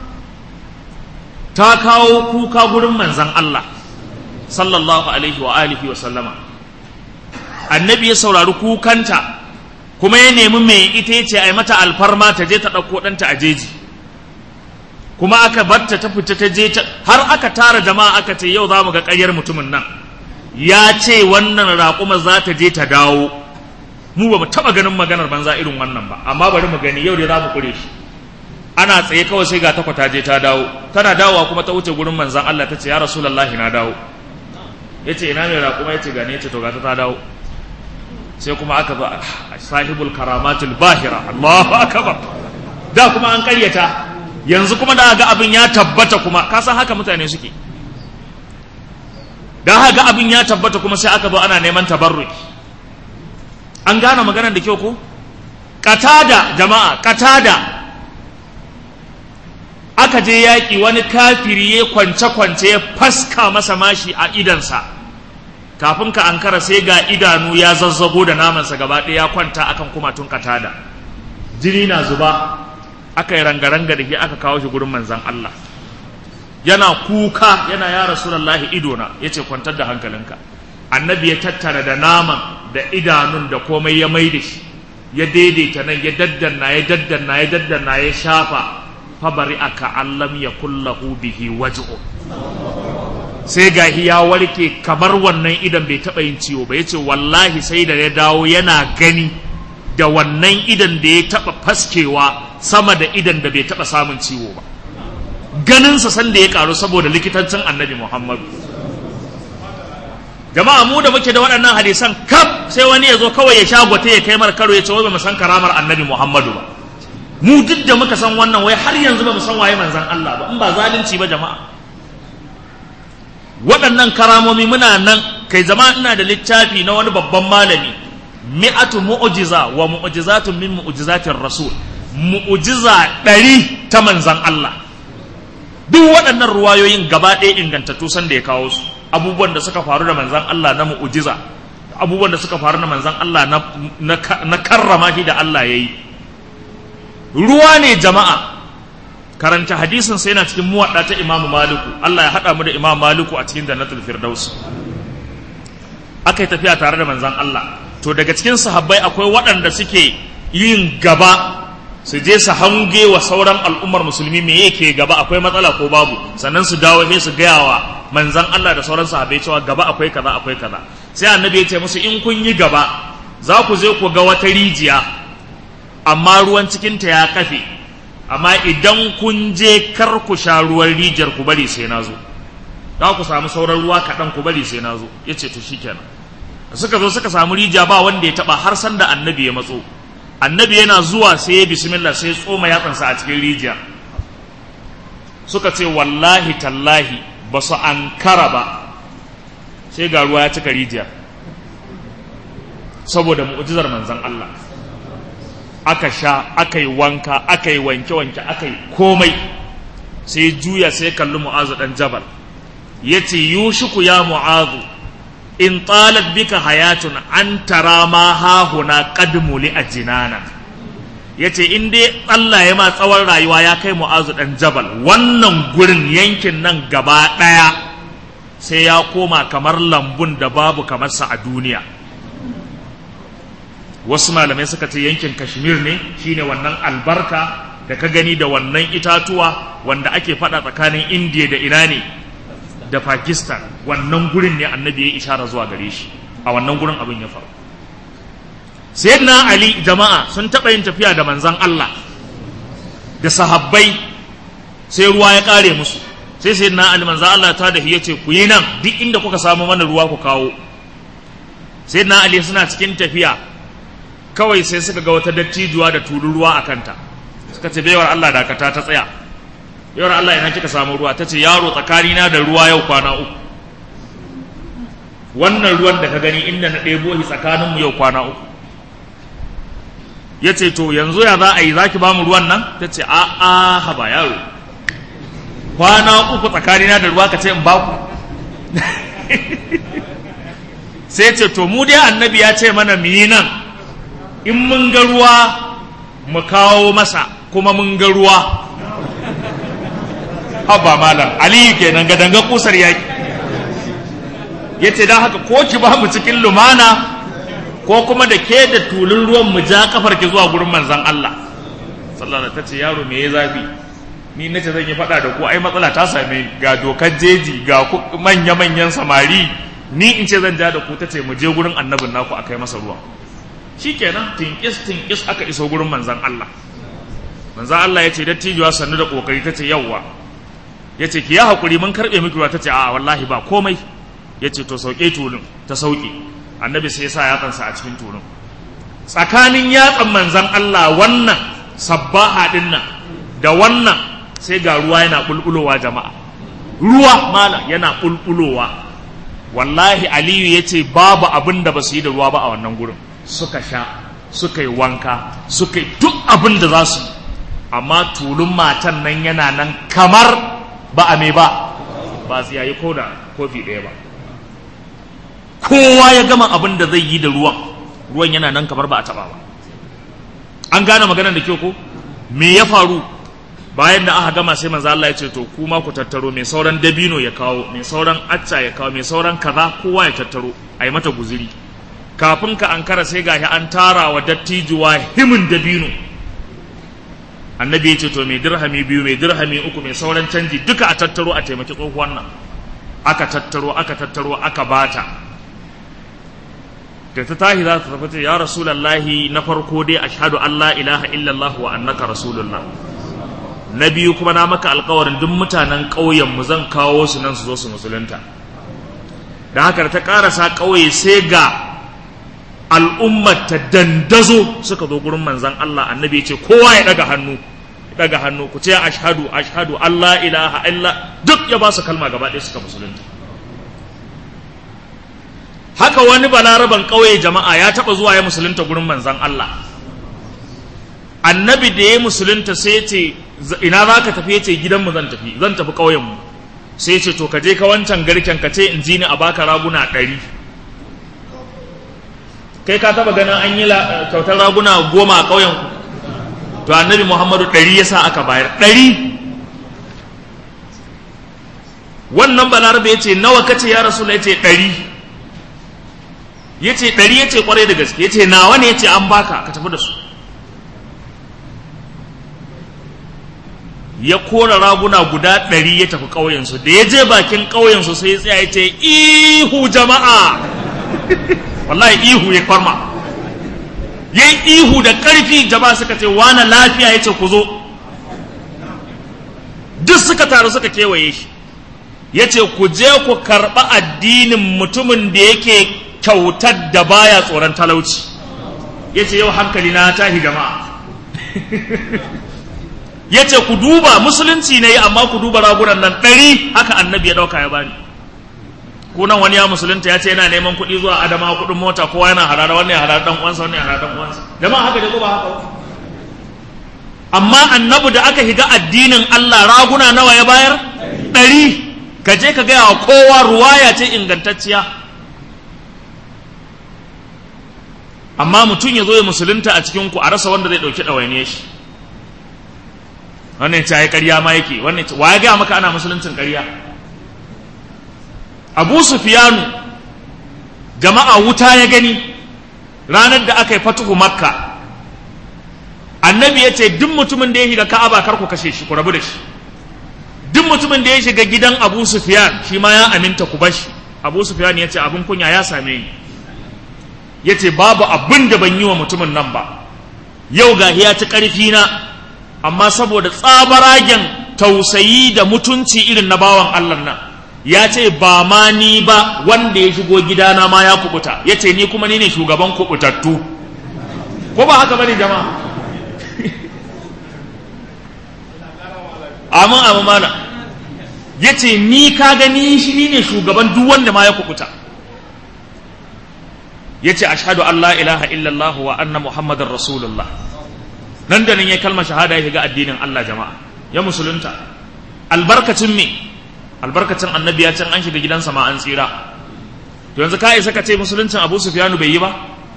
ta kawo kuka gurin manzan Allah sallallahu alaihi wa alihi wa sallama annabi ya saurari kukanta kuma ya nemi mai ita ya ce a yi mata alfarma ta je ta ɗauko ɗanta a jeji kuma aka batta ta fita ta je ta har aka tara jama'a aka ce yau za mu ga ƙaryar mutumin nan ya ce wannan raƙuma za ta je ta dawo mu ba mu taɓa ganin maganar banza irin wannan ba amma bari mu gani yau dai za mu kure shi ana tsaye kawai sai ga takwa ta je ta dawo tana dawowa kuma ta wuce gurin manzan Allah ta ce ya rasulullahi na dawo ya ce ina mai raƙuma ya ce gane ya ce to ga ta dawo sai kuma aka zo sahibul karamatul bahira Allahu akbar da kuma an karyata yanzu kuma da ga abin ya tabbata kuma ka san haka mutane suke da ga abin ya tabbata kuma sai aka zo ana neman tabarruki an gane maganar da kyau ko katada jama'a katada aka je yaƙi wani kafiri ya kwance-kwance ya faska masa mashi a idansa kafin ka ankara sai ga idanu ya zazzago da namansa gaba ɗaya ya kwanta akan kumatun katada jini na zuba aka yi ranga-ranga da ke aka kawo shi gurin manzan Allah yana kuka yana ya rasulallahi idona ya ce kwantar da hankalinka annabi ya tattara da naman da idanun da komai ya mai da shi ya daidaita nan ya daddanna ya daddanna ya daddanna ya shafa fabari aka allam ya kullahu bihi waj'u sai gahi ya warke kamar wannan idan bai taɓa yin ciwo ba ya ce wallahi sai da ya dawo yana gani da wannan idan da ya taɓa faskewa sama da idan da bai taɓa samun ciwo ba ganinsa sanda ya ƙaru saboda likitancin annabi muhammadu jama'a mu da muke da waɗannan hadisan kaf sai wani ya zo kawai ya shagwata ya kai mar karo ya ce wai ba mu san karamar annabi muhammadu ba mu duk da muka san wannan wai har yanzu ba mu san waye manzan Allah ba in ba zalunci ba jama'a waɗannan karamomi muna nan kai zama ina da littafi na wani babban malami mi'atu mu'jiza wa mu'jizatun min mu'jizatir rasul mu'jiza ɗari ta manzan Allah duk waɗannan ruwayoyin gaba ɗaya ingantattu san da ya kawo su abubuwan da suka faru da manzan Allah na mu'jiza abubuwan da suka faru da manzan Allah na karrama shi da Allah ya yi ruwa ne jama'a karanta hadisin sai yana cikin muwaɗa ta imamu maliku Allah ya haɗa mu da imamu maliku a cikin jannatul firdaus aka yi tafiya tare da manzan Allah to daga cikin sahabbai akwai waɗanda suke yin gaba su je su hange wa sauran al'ummar musulmi me yake gaba akwai matsala ko babu sannan su dawo sai su gaya wa manzan Allah da sauran sahabbai cewa gaba akwai kaza akwai kaza sai annabi ya ce musu in kun yi gaba za ku je ku ga wata rijiya amma ruwan cikinta ya kafe amma idan kun je kar ku sha ruwan rijiyar ku bari sai na zo za ku samu sauran ruwa kaɗan ku bari sai na zo ya ce to shikenan suka zo suka samu rijiya ba wanda ya taɓa har sanda annabi ya matso annabi yana zuwa sai ya bismillah sai tsoma yatsansa a cikin rijiya suka ce wallahi tallahi ba su ankara ba sai ga ruwa ya cika rijiya saboda mu'jizar manzon Allah aka sha aka yi wanka aka yi wanke-wanke aka yi komai sai juya sai kalli mu'azu dan jabal ya ce yushiku ya mu'azu in talat bika hayatun an tara ma hahuna qadmuli a jinana ya ce in dai Allah ya ma tsawon rayuwa ya kai mu'azu dan jabal wannan gurin yankin nan gaba ɗaya sai ya koma kamar lambun da babu kamarsa a duniya wasu malamai suka ce yankin kashmir ne shine wannan albarka da ka gani da wannan itatuwa wanda ake fada tsakanin indiya da ina ne da pakistan wannan gurin ne annabi ya ishara zuwa gare shi a wannan gurin abin ya faru sayyidina ali jama'a sun taɓa yin tafiya da manzan allah da sahabbai sai ruwa ya ƙare musu sai sayyidina ali manzan allah ta da ya ce ku yi nan duk inda kuka samu mana ruwa ku kawo sayyidina ali suna cikin tafiya kawai sai suka ga wata dattijuwa da tulun ruwa a kanta suka ce baiwar Allah dakata ta tsaya baiwar Allah ina kika samu ruwa ta ce yaro tsakanina da ruwa yau kwana uku wannan ruwan da ka gani inda na ɗebo shi tsakaninmu yau kwana uku ya ce to yanzu ya za a yi za ki ba mu ruwan nan ta ce a a haba yaro kwana uku tsakanina da ruwa ka ce in ba ku sai ce to mu dai annabi ya ce mana mu yi nan in mun ga ruwa mu kawo masa kuma mun ga ruwa haba malam aliyu kenan ga danga kusar yaki ya ce don haka ko ki ba mu cikin lumana ko kuma da ke da tulun ruwan mu ja kafar ki zuwa gurin manzan Allah sallallahu ta ce yaro me ya zafi ni na ce zan yi faɗa da ku ai matsala ta same ga dokar jeji ga manya-manyan samari ni in ce zan ja da ku ta ce mu je gurin annabin naku a kai masa ruwan shikenan tinkis tinkis aka iso gurin manzan Allah manzan Allah ya ce dattijuwa sannu da kokari ta ce yawwa ya ce ki ya haƙuri mun karɓe miki ruwa ta ce a wallahi ba komai ya ce to sauke tulun ta sauke annabi sai ya sa yatsansa a cikin tulun tsakanin yatsan manzan Allah wannan sabbaha din nan da wannan sai ga ruwa yana bulbulowa jama'a ruwa mala yana bulbulowa wallahi aliyu ya ce babu abin da ba su yi da ruwa ba a wannan gurin suka sha suka yi wanka suka yi duk abin da za su yi amma tulun matan nan yana nan kamar ba a me ba ba su yayi ko da kofi ɗaya ba kowa ya gama abin da zai yi da ruwan ruwan yana nan kamar ba a taɓa ba an gane maganar da kyau ko me ya faru bayan da aka gama sai manzo Allah ya ce to kuma ku tattaro mai sauran dabino ya kawo mai sauran acca ya kawo mai sauran kaza kowa ya tattaro a yi mata guziri kafin ka ankara sai gashi an tara wa dattijuwa himin dabino annabi ya ce to mai dirhami biyu mai dirhami uku mai sauran canji duka a tattaro a taimaki tsohuwan nan aka tattaro aka tattaro aka bata da ta tahi za ta tafi ce ya rasulallahi na farko dai ashhadu an la ilaha illallah wa annaka rasulullah na biyu kuma na maka alkawarin duk mutanen ƙauyen mu zan kawo su nan su zo su musulunta da haka ta karasa ƙauye sai ga al'ummar ta dandazo suka zo gurin manzan Allah annabi ya ce kowa ya daga hannu daga hannu ku ce ashhadu ashhadu Allah ilaha illa duk ya ba su kalma gaba ɗaya suka musulunta haka wani balaraban ƙauye jama'a ya taɓa zuwa ya musulunta gurin manzan Allah annabi da ya musulunta sai ce ina za ka tafi ya ce gidanmu zan tafi zan tafi ƙauyenmu sai ce to ka je ka wancan garken ka ce in ji ni a baka raguna ɗari kai ka taɓa ganin an yi kyautar raguna goma a ƙauyenku to annabi muhammadu ɗari ya sa aka bayar ɗari wannan balarabe ya ce nawa kace ya rasu ya ce ɗari ya ce ɗari ya ce ƙwarai da gaske ya ce nawa ne ya ce an baka ka tafi da su ya kora raguna guda ɗari ya tafi ƙauyensu da ya je bakin ƙauyensu sai ya tsaya ya ce ihu jama'a wallahi ihu ya farma ya yi ihu da ƙarfi jama'a suka ce wana lafiya ya ce ku zo duk suka taru suka kewaye shi ya ce ku je ku karɓa addinin mutumin da yake kyautar da baya tsoron talauci ya ce yau hankali na tahi jama'a ya ce ku duba musulunci ne amma ku duba ragunan nan ɗari haka annabi ya ɗauka ya bani kunan wani ya musulunta ya ce yana neman kuɗi zuwa adama kuɗin mota kowa yana harara wannan ya harara ɗan uwansa wannan ya harara ɗan uwansa jama'a haka ne ko ba haka amma annabi da aka higa addinin Allah raguna nawa ya bayar ɗari ka je ka gaya wa kowa ruwaya ce ingantacciya amma mutum ya zo ya musulunta a cikin ku a rasa wanda zai ɗauki ɗawainiyar shi wannan ta yi ƙarya ma yake wannan wa ya gaya maka ana musuluncin ƙarya abu sufiyanu jama'a wuta ya gani ranar da aka yi fatuhu makka annabi ya ce duk mutumin da ya shiga ka'aba kar ku kashe shi ku rabu da shi duk mutumin da ya shiga gidan abu sufiyan shi ma ya aminta ku bashi abu sufiyan ya ce abin kunya ya same ni ya ce babu abin da ban yi wa mutumin nan ba yau ga ya ci ƙarfi na amma saboda tsabaragen tausayi da mutunci irin na bawan Allah nan ya ce ba ma ni ba wanda ya shigo gidana ma ya kubuta ya ce ni kuma ni ne shugaban kubutattu ko ba haka bane jama'a amin amin mana ya ce ni ka gani shi ni ne shugaban duk wanda ma ya kubuta ya ce ashadu an la ilaha illallah wa anna muhammadar rasulullah nan da nan ya kalmar shahada ya shiga addinin Allah jama'a ya musulunta albarkacin me albarkacin annabi ya can an shiga gidansa ma an tsira to yanzu ka isa ka ce musuluncin abu sufyanu bai yi ba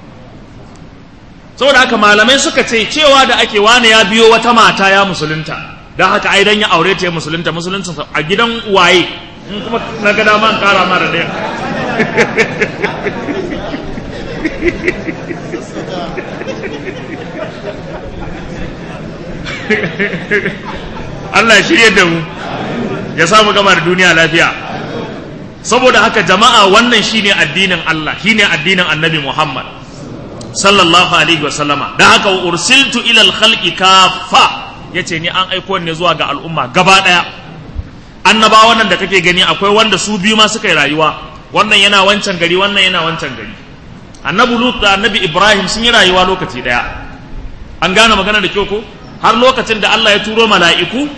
saboda haka malamai suka ce cewa da ake wane ya biyo wata mata ya musulunta don haka ai dan ya aure ta ya musulunta musuluncin a gidan waye in kuma na ga dama in kara ma da ɗaya Allah ya shirye da mu ya samu gama da duniya lafiya saboda haka jama'a wannan shine addinin Allah shine addinin Annabi Muhammad sallallahu alaihi wasallama da haka ursiltu ila al-khalqi kaffa yace ni an aiko ne zuwa ga al'umma gaba daya annabawan nan da kake gani akwai wanda su biyu ma suka yi rayuwa wannan yana wancan gari wannan yana wancan gari annabi lut da annabi ibrahim sun yi rayuwa lokaci daya an gane magana da kyau ko har lokacin da Allah ya turo mala'iku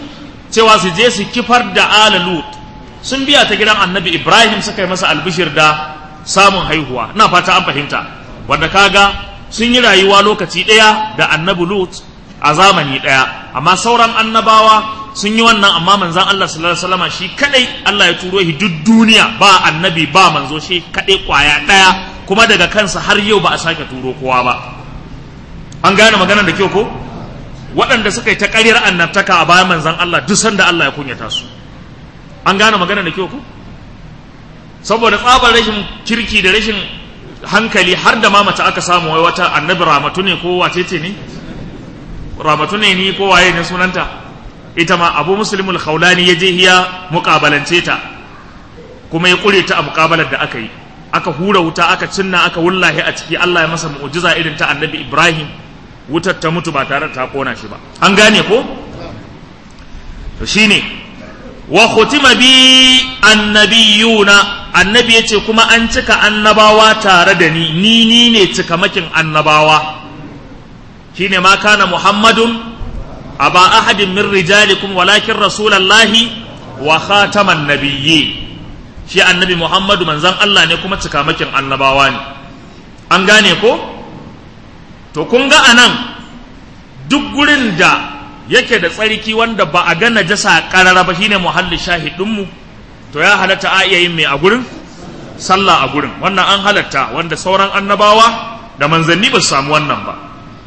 cewa su je su kifar da ala lut sun biya ta gidan annabi ibrahim suka yi masa albishir da samun haihuwa ina fata an fahimta wanda kaga sun yi rayuwa lokaci ɗaya da annabi lut a zamani ɗaya amma sauran annabawa sun yi wannan amma manzan Allah sallallahu alaihi wasallam shi kadai Allah ya turo shi duk duniya ba annabi ba manzo shi kadai kwaya ɗaya kuma daga kansa har yau ba a sake turo kowa ba an gane maganar da kyau ko waɗanda suka yi ta ƙaryar annabtaka a bayan manzan Allah duk sanda Allah ya kunyata su an gane maganar da kyau ko saboda tsabar rashin kirki da rashin hankali har da ma mace aka samu wai wata annabi ramatu ne ko wace ce ne ramatu ne ni ko waye ne sunanta ita ma abu muslimul khawlani ya je hiya muƙabalance ta kuma ya ƙure ta a muƙabalar da aka yi aka hura wuta aka cinna aka wullahi a ciki Allah ya masa mu'jiza irin ta annabi Ibrahim wutar ta mutu ba tare da ta kona shi ba an gane ko to shine wa khutima bi annabiyuna annabi yace kuma an cika annabawa tare da ni ni ni ne cikamakin annabawa shine ma kana muhammadun aba ahadin min rijalikum walakin rasulallahi wa khataman nabiyyi shi annabi muhammadu manzan Allah ne kuma cikamakin annabawa ne an gane ko to kun ga anan duk gurin da yake da tsarki wanda ba a ga najasa karara ba shine muhalli shahidinmu to ya halatta a iya yin mai a gurin sallah a gurin wannan an halatta wanda sauran annabawa da manzanni ba su samu wannan ba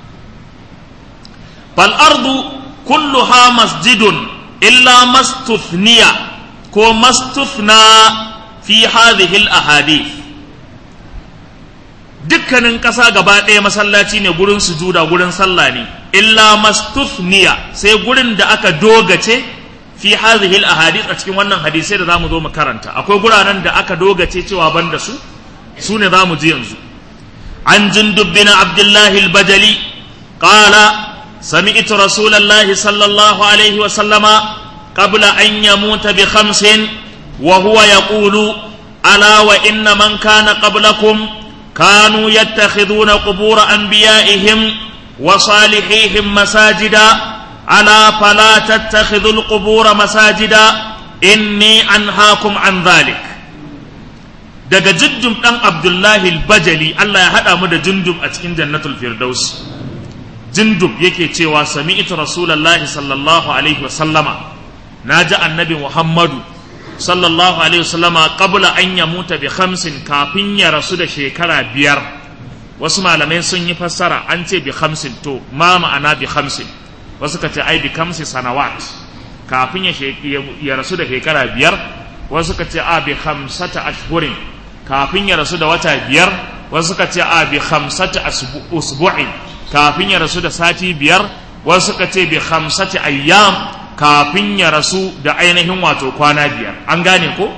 fal ardu kulluha masjidun illa mastuthniya ko mastuthna fi hadhihi al ahadith dukkanin ƙasa gaba ɗaya masallaci ne gurin sujuda gurin sallah ne illa mastuthniya sai gurin da aka dogace fi hadhihi ahadith a cikin wannan hadisai da zamu zo mu karanta akwai guraren da aka dogace cewa ban da su su ne zamu ji yanzu an jundub bin abdullah al-bajali qala sami'tu rasulullahi sallallahu alaihi wa sallama qabla an yamuta bi khamsin wa huwa yaqulu ala wa inna man kana qablakum كانوا يتخذون قبور أنبيائهم وصالحيهم مساجدا ألا فلا تتخذوا القبور مساجدا إني أنهاكم عن ذلك daga jundum ɗan abdullahi bajali Allah ya haɗa mu da jundum a cikin jannatul firdaus jundum yake cewa sami'tu rasulullahi sallallahu alaihi wa sallama naji annabi muhammadu sallallahu alaihi wasallama qabla an yamuta bi khamsin kafin ya rasu da shekara biyar wasu malamai sun yi fassara an ce bi khamsin to ma ma'ana bi khamsin wasu ka ce ai bi khamsi sanawat kafin ya, ya rasu da shekara biyar wasu ka ce a bi khamsata ashhurin kafin ya rasu da wata biyar wasu ka ce a bi khamsata usbu'in kafin ya rasu da sati biyar wasu ka ce bi khamsati ayyam kafin ya rasu da ainihin wato kwana biyar an gane ko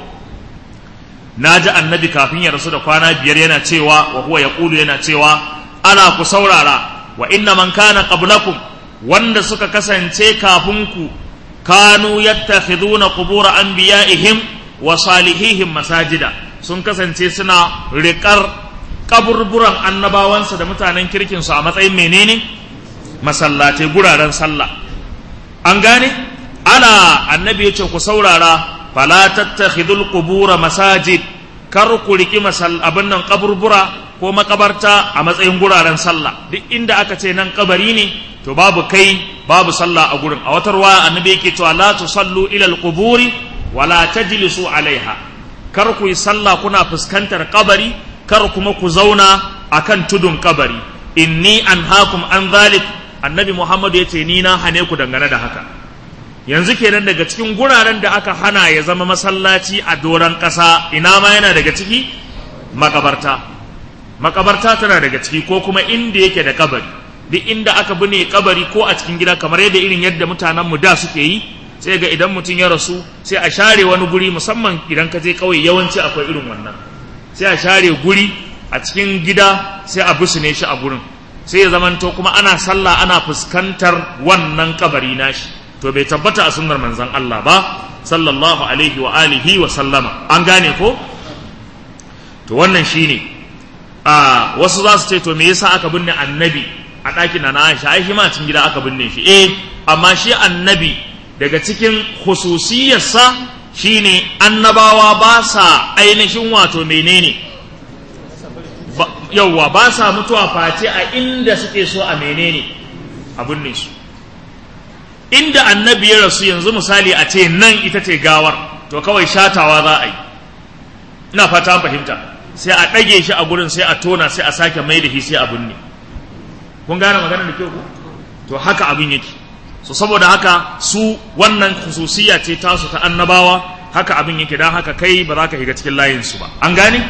na ji annabi kafin ya rasu da kwana biyar yana cewa wa huwa yaqulu yana cewa ana ku saurara wa inna man kana qablakum wanda suka kasance kafin ku kanu yattakhiduna qubur anbiya'ihim wa salihihim masajida sun kasance suna riƙar kaburburan annabawansa da mutanen kirkinsu a matsayin menene masallatai guraren sallah an gane ana annabi ya ce ku saurara fala tattakhidul qubura masajid kar ku riki masal abin nan kaburbura ko makabarta a matsayin guraren sallah duk inda aka ce nan kabari ne to babu kai babu sallah a gurin a watar waya annabi yake cewa la tusallu ila alquburi wala tajlisu alaiha kar ku yi sallah kuna fuskantar kabari kar kuma ku zauna akan tudun kabari inni anhaakum an zalik annabi muhammadu ya ce ni na hane ku dangane da haka yanzu kenan daga cikin guraren da aka hana ya zama masallaci a doron ƙasa ina ma yana daga ciki makabarta makabarta tana daga ciki ko kuma inda yake da kabari duk inda aka bune kabari ko a cikin gida kamar yadda irin yadda mutanen mu da suke yi sai ga idan mutum ya rasu sai a share wani guri musamman idan ka je kauye yawanci akwai irin wannan sai a share guri a cikin gida sai a busune shi a gurin sai ya zamanto kuma ana sallah ana fuskantar wannan kabari nashi to bai tabbata a sunnar manzon Allah ba sallallahu alaihi wa alihi wa sallama an gane ko to wannan shine a wasu za su ce to me yasa aka binne annabi a ɗakin na Aisha ai shi ma cikin gida aka binne shi eh amma shi annabi daga cikin khususiyarsa shine annabawa ba sa ainihin wato menene yauwa ba sa mutuwa face a inda suke so a menene abin ne su inda annabi ya rasu yanzu misali a ce nan ita ce gawar to kawai shatawa za a yi ina fata fahimta sai a ɗage shi a gurin sai a tona sai a sake mai da shi sai a binne kun gane maganar da kyau ku to haka abin yake so saboda haka su wannan khususiya ce tasu ta annabawa haka abin yake dan haka kai ba za ka shiga cikin layin su ba an gane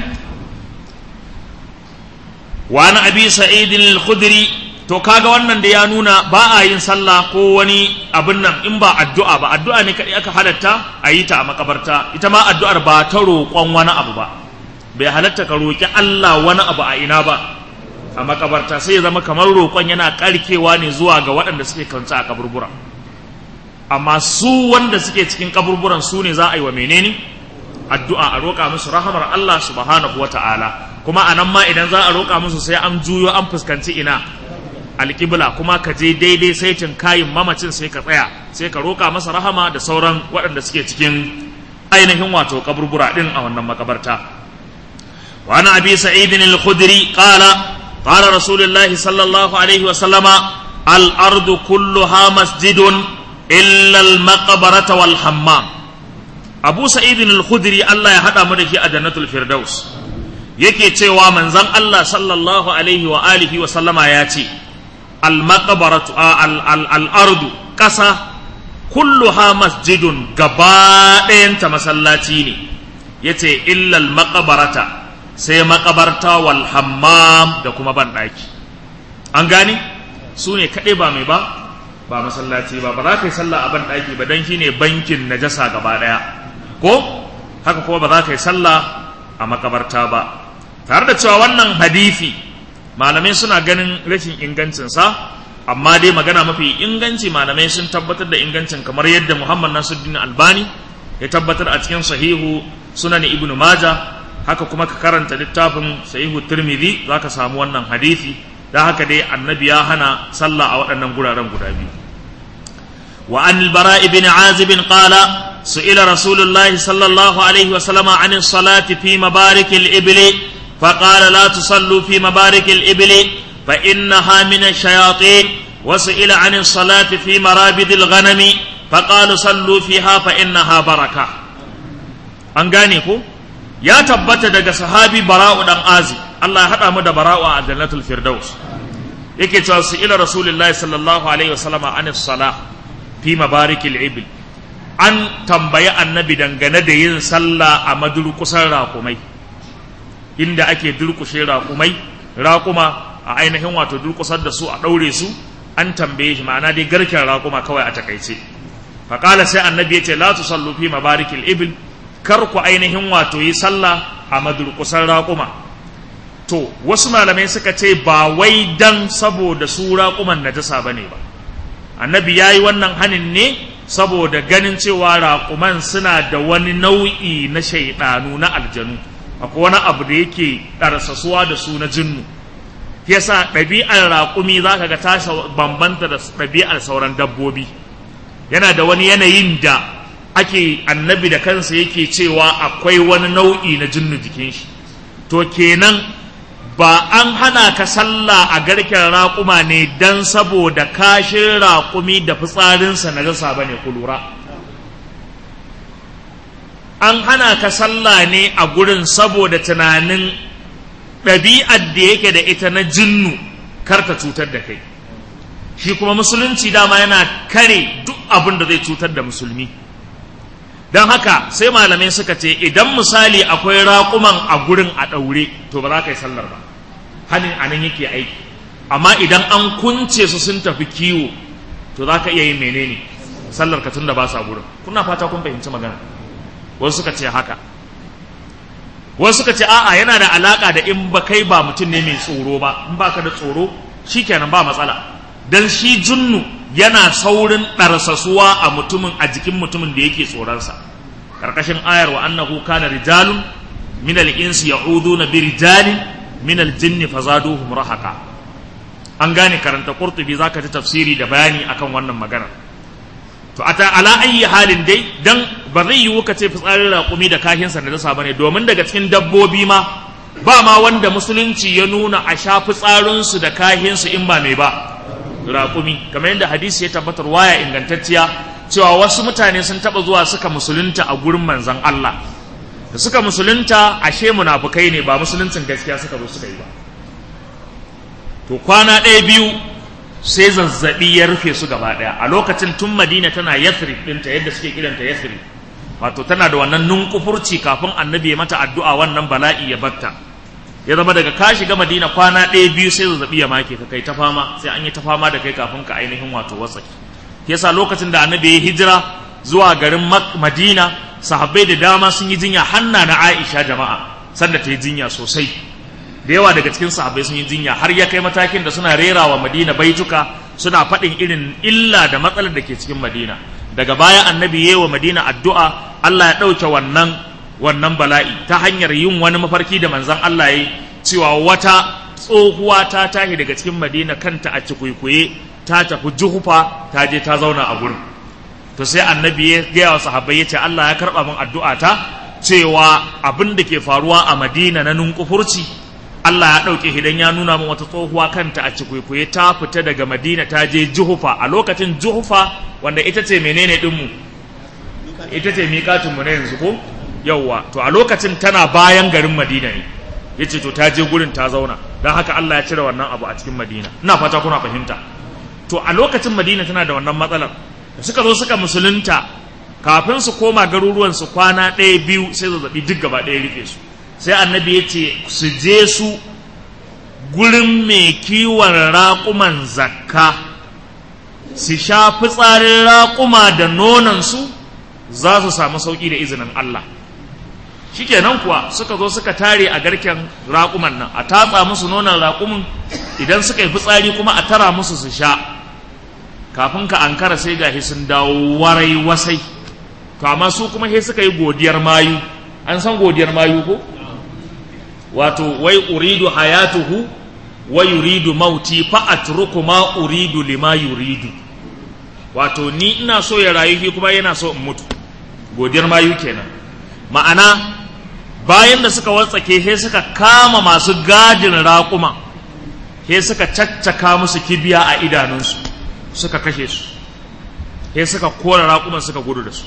wa an abi sa'id al-khudri to kaga wannan da ya nuna ba a yin sallah ko wani abin nan in ba addu'a ba addu'a ne kadai aka halatta a yi ta a makabarta ita ma addu'ar ba ta roƙon wani abu ba bai halatta ka roƙi Allah wani abu a ina ba a makabarta sai ya zama kamar roƙon yana ƙarkewa ne zuwa ga waɗanda suke kanta a kaburbura amma su wanda suke cikin kaburburan su ne za a yi wa menene addu'a a roƙa musu rahamar Allah subhanahu wa ta'ala kuma a nan ma idan za a roƙa musu sai an juyo an fuskanci ina alƙibla kuma ka je daidai saitin kayin mamacin sai ka tsaya sai ka roƙa masa rahama da sauran waɗanda suke cikin ainihin wato kaburbura ɗin a wannan makabarta wa ana abi sa'idin al-khudri qala قال رسول الله صلى الله عليه وسلم الأرض كلها مسجد إلا المقبرة والحمام أبو سعيد الخدري الله يهدى مدهي أجنة الفردوس yake cewa manzon Allah sallallahu alaihi wa alihi wa sallama ya ce al-maqbaratu al-ardu ƙasa kulluha masjidun gaba ɗayanta masallaci ne yace illa al-maqbarata sai makabarta wal hammam da kuma banɗaki an gane su ne kaɗai ba mai ba ba masallaci ba ba za ka yi sallah a banɗaki ba don shine bankin najasa gaba ɗaya ko haka kuma ba za ka yi sallah a makabarta ba tare da cewa wannan hadisi malamai suna ganin rashin ingancinsa amma dai magana mafi inganci malamai sun tabbatar da ingancin kamar yadda muhammad nasuddin albani ya tabbatar a cikin sahihu sunan ibnu majah haka kuma ka karanta littafin sahihu tirmidhi zaka samu wannan hadisi dan haka dai annabi ya hana sallah a waɗannan guraren guda biyu wa an al-bara ibn azib qala su'ila rasulullahi sallallahu alaihi wa sallama an as-salati fi mabarik al-ibli فقال لا تصلوا في مبارك الإبل فإنها من الشياطين وسئل عن الصلاة في مرابد الغنم فقال صلوا فيها فإنها بركة أنغانيكو ya tabbata daga sahabi bara'u dan azi Allah ya haɗa mu da bara'u a jannatul firdaus yake cewa su ila rasulullahi sallallahu alaihi wasallama an salah fi mabarikil ibil an tambayi annabi dangane da yin sallah a madurkusan raƙumai inda ake durkushe raƙumai raƙuma a ainihin wato durkusar da su a ɗaure su an tambaye shi ma'ana dai garken raƙuma kawai a takaice faƙala sai annabi ya ce la tusallu fi mabarikil ibil kar ku ainihin wato yi sallah a madurkusan raƙuma to wasu malamai suka ce ba wai dan saboda su raƙuman najasa ba ne ba annabi ya yi wannan hanin ne saboda ganin cewa raƙuman suna da wani nau'i na shaiɗanu na aljanu akwai wani abu da yake ɗarsasuwa da su na jinnu yasa ɗabi'ar raƙumi za ka ga ta bambanta da ɗabi'ar sauran dabbobi yana da wani yanayin da ake annabi da kansa yake cewa akwai wani nau'i na jinnu jikin shi to kenan ba an hana ka sallah a garken raƙuma ne don saboda kashin raƙumi da fitsarinsa na rasa ba ne ku lura an hana ka sallah ne a gurin saboda tunanin ɗabi'ar da yake da ita na jinnu karta cutar da kai shi kuma musulunci dama yana kare duk abin da zai cutar da musulmi don haka sai malamai suka ce idan misali akwai raƙuman a gurin a ɗaure to ba za ka yi sallar ba hannun a nan yake aiki amma idan an kunce su sun tafi kiwo to za ka iya yin menene sallar ka tun da ba sa gurin kuna fata kun fahimci magana wasu suka ce haka wasu suka ce a'a yana da alaka da in ba kai ba mutum ne mai tsoro ba in ba ka da tsoro shikenan ba matsala dan shi junnu yana saurin ɗarsasuwa a mutumin a jikin mutumin da yake tsoronsa karkashin ayar wa annahu kana rijalun min al-insi ya'uduna bi rijalin min al-jinni fazaduhum rahaqa an gane karanta qurtubi zaka ji tafsiri da bayani akan wannan magana to a ala ayi halin dai dan ba zai yiwu ka ce fitsarin raƙumi da kahinsa na dasa bane domin daga cikin dabbobi ma ba ma wanda musulunci ya nuna a sha fitsarinsu da kahinsu in ba mai ba raƙumi kamar yadda hadisi ya tabbatar waya ingantacciya cewa wasu mutane sun taɓa zuwa suka musulunta a gurin manzon Allah da suka musulunta ashe munafukai ne ba musuluncin gaskiya suka zo suka yi ba to kwana ɗaya biyu sai zazzabi ya rufe su gaba ɗaya a lokacin tun madina tana yathrib ɗinta yadda suke kiranta yathrib wato tana da wannan nunkufurci kafin annabi ya mata addu'a wannan bala'i ya batta ya zama daga ka shiga madina kwana ɗaya biyu sai zazzabi ya make ka kai ta fama sai an yi ta fama da kai kafin ka ainihin wato wasaki yasa lokacin da annabi ya hijira zuwa garin madina sahabbai da dama sun yi jinya hanna na aisha jama'a sanda ta yi jinya sosai da yawa daga cikin sahabbai sun yi jinya har ya kai matakin da suna rera wa madina baituka suna faɗin irin illa da matsalar da ke cikin madina daga baya annabi ya wa madina addu'a allah ya ɗauke wannan wannan bala'i ta hanyar yin wani mafarki da manzon allah ya yi cewa wata tsohuwa ta tashi daga cikin madina kanta a cikuikuye ta tafi juhufa ta je ta zauna a gurin to sai annabi ya gaya wa sahabbai ya ce allah ya karɓa min addu'a ta cewa abin da ke faruwa a madina na nunkufurci Allah ya ɗauke idan ya nuna min wata tsohuwa kanta a cikwaikwaye ta fita daga Madina ta je Juhufa a lokacin Juhufa wanda ita ce menene ɗinmu ita ce miƙatunmu na yanzu ko yawwa to a lokacin tana bayan garin Madina ne ya ce to ta je gurin ta zauna don haka Allah ya cire wannan abu a cikin Madina ina fata kuna fahimta to a lokacin Madina tana da wannan matsalar da suka zo suka musulunta kafin su koma garuruwan su kwana ɗaya biyu sai zazzabi duk gaba ɗaya rufe su sai annabi ya ce su je su gurin mai kiwon raƙuman zakka su sha fitsarin raƙuma da nonansu za su samu sauƙi da izinin Allah shikenan kuwa suka zo suka tare a garken raƙuman nan a tatsa musu nonon raƙumin idan suka yi fitsari kuma a tara musu su sha kafin ka ankara sai gashi sun dawo warai wasai to amma su kuma sai suka yi godiyar mayu an san godiyar mayu ko wato wai uridu hayatuhu wa yuridu mauti fa atruku ma uridu lima yuridu wato ni ina so ya rayu shi kuma yana so in mutu godiyar mayu kenan ma'ana bayan da suka watsake he suka kama masu gadin raƙuma he suka caccaka musu kibiya a idanunsu suka kashe su he suka kora raƙuman suka gudu da su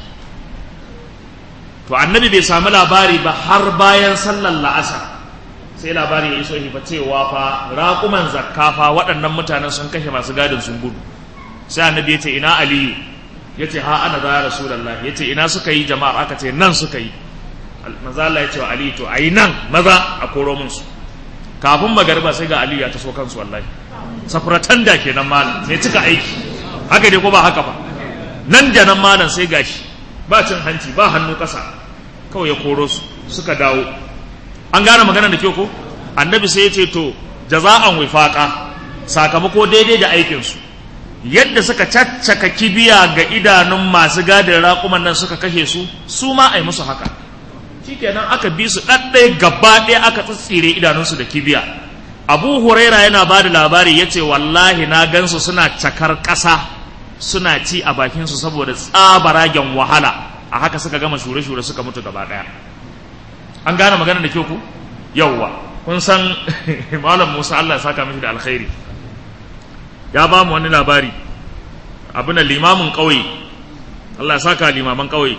to annabi bai samu labari ba har bayan sallar la'asar sai labari ya iso fa cewa fa raƙuman zakka fa waɗannan mutanen sun kashe masu gadin sun gudu sai annabi ya ce ina aliyu ya ce ha ana za rasulallah ya ce ina suka yi jama'ar aka ce nan suka yi maza Allah ya ce wa aliyu to a yi nan maza a koro mun su kafin magariba sai ga aliyu ya taso kansu wallahi safratan da kenan malam sai cika aiki haka dai ko ba haka ba nan da nan malam sai gashi ba cin hanci ba hannu ƙasa kawai ya koro su suka dawo an gane magana da kyau ko annabi sai ya ce to jaza'an wifaqa sakamako daidai da aikinsu yadda suka caccaka kibiya ga idanun masu gadin raƙuman nan suka kashe su su ma a yi musu haka shikenan aka bi su ɗaɗɗaya gaba ɗaya aka tsitsire idanunsu da kibiya abu huraira yana ba da labari ya ce wallahi na gansu suna cakar ƙasa suna ci a bakinsu saboda tsabaragen wahala a haka suka gama shure-shure suka mutu gaba ɗaya an gane magana da kyau ku yauwa kun san malam musa allah ya saka mishi da alkhairi ya ba mu wani labari abin da limamin ƙauye allah ya saka limaman ƙauye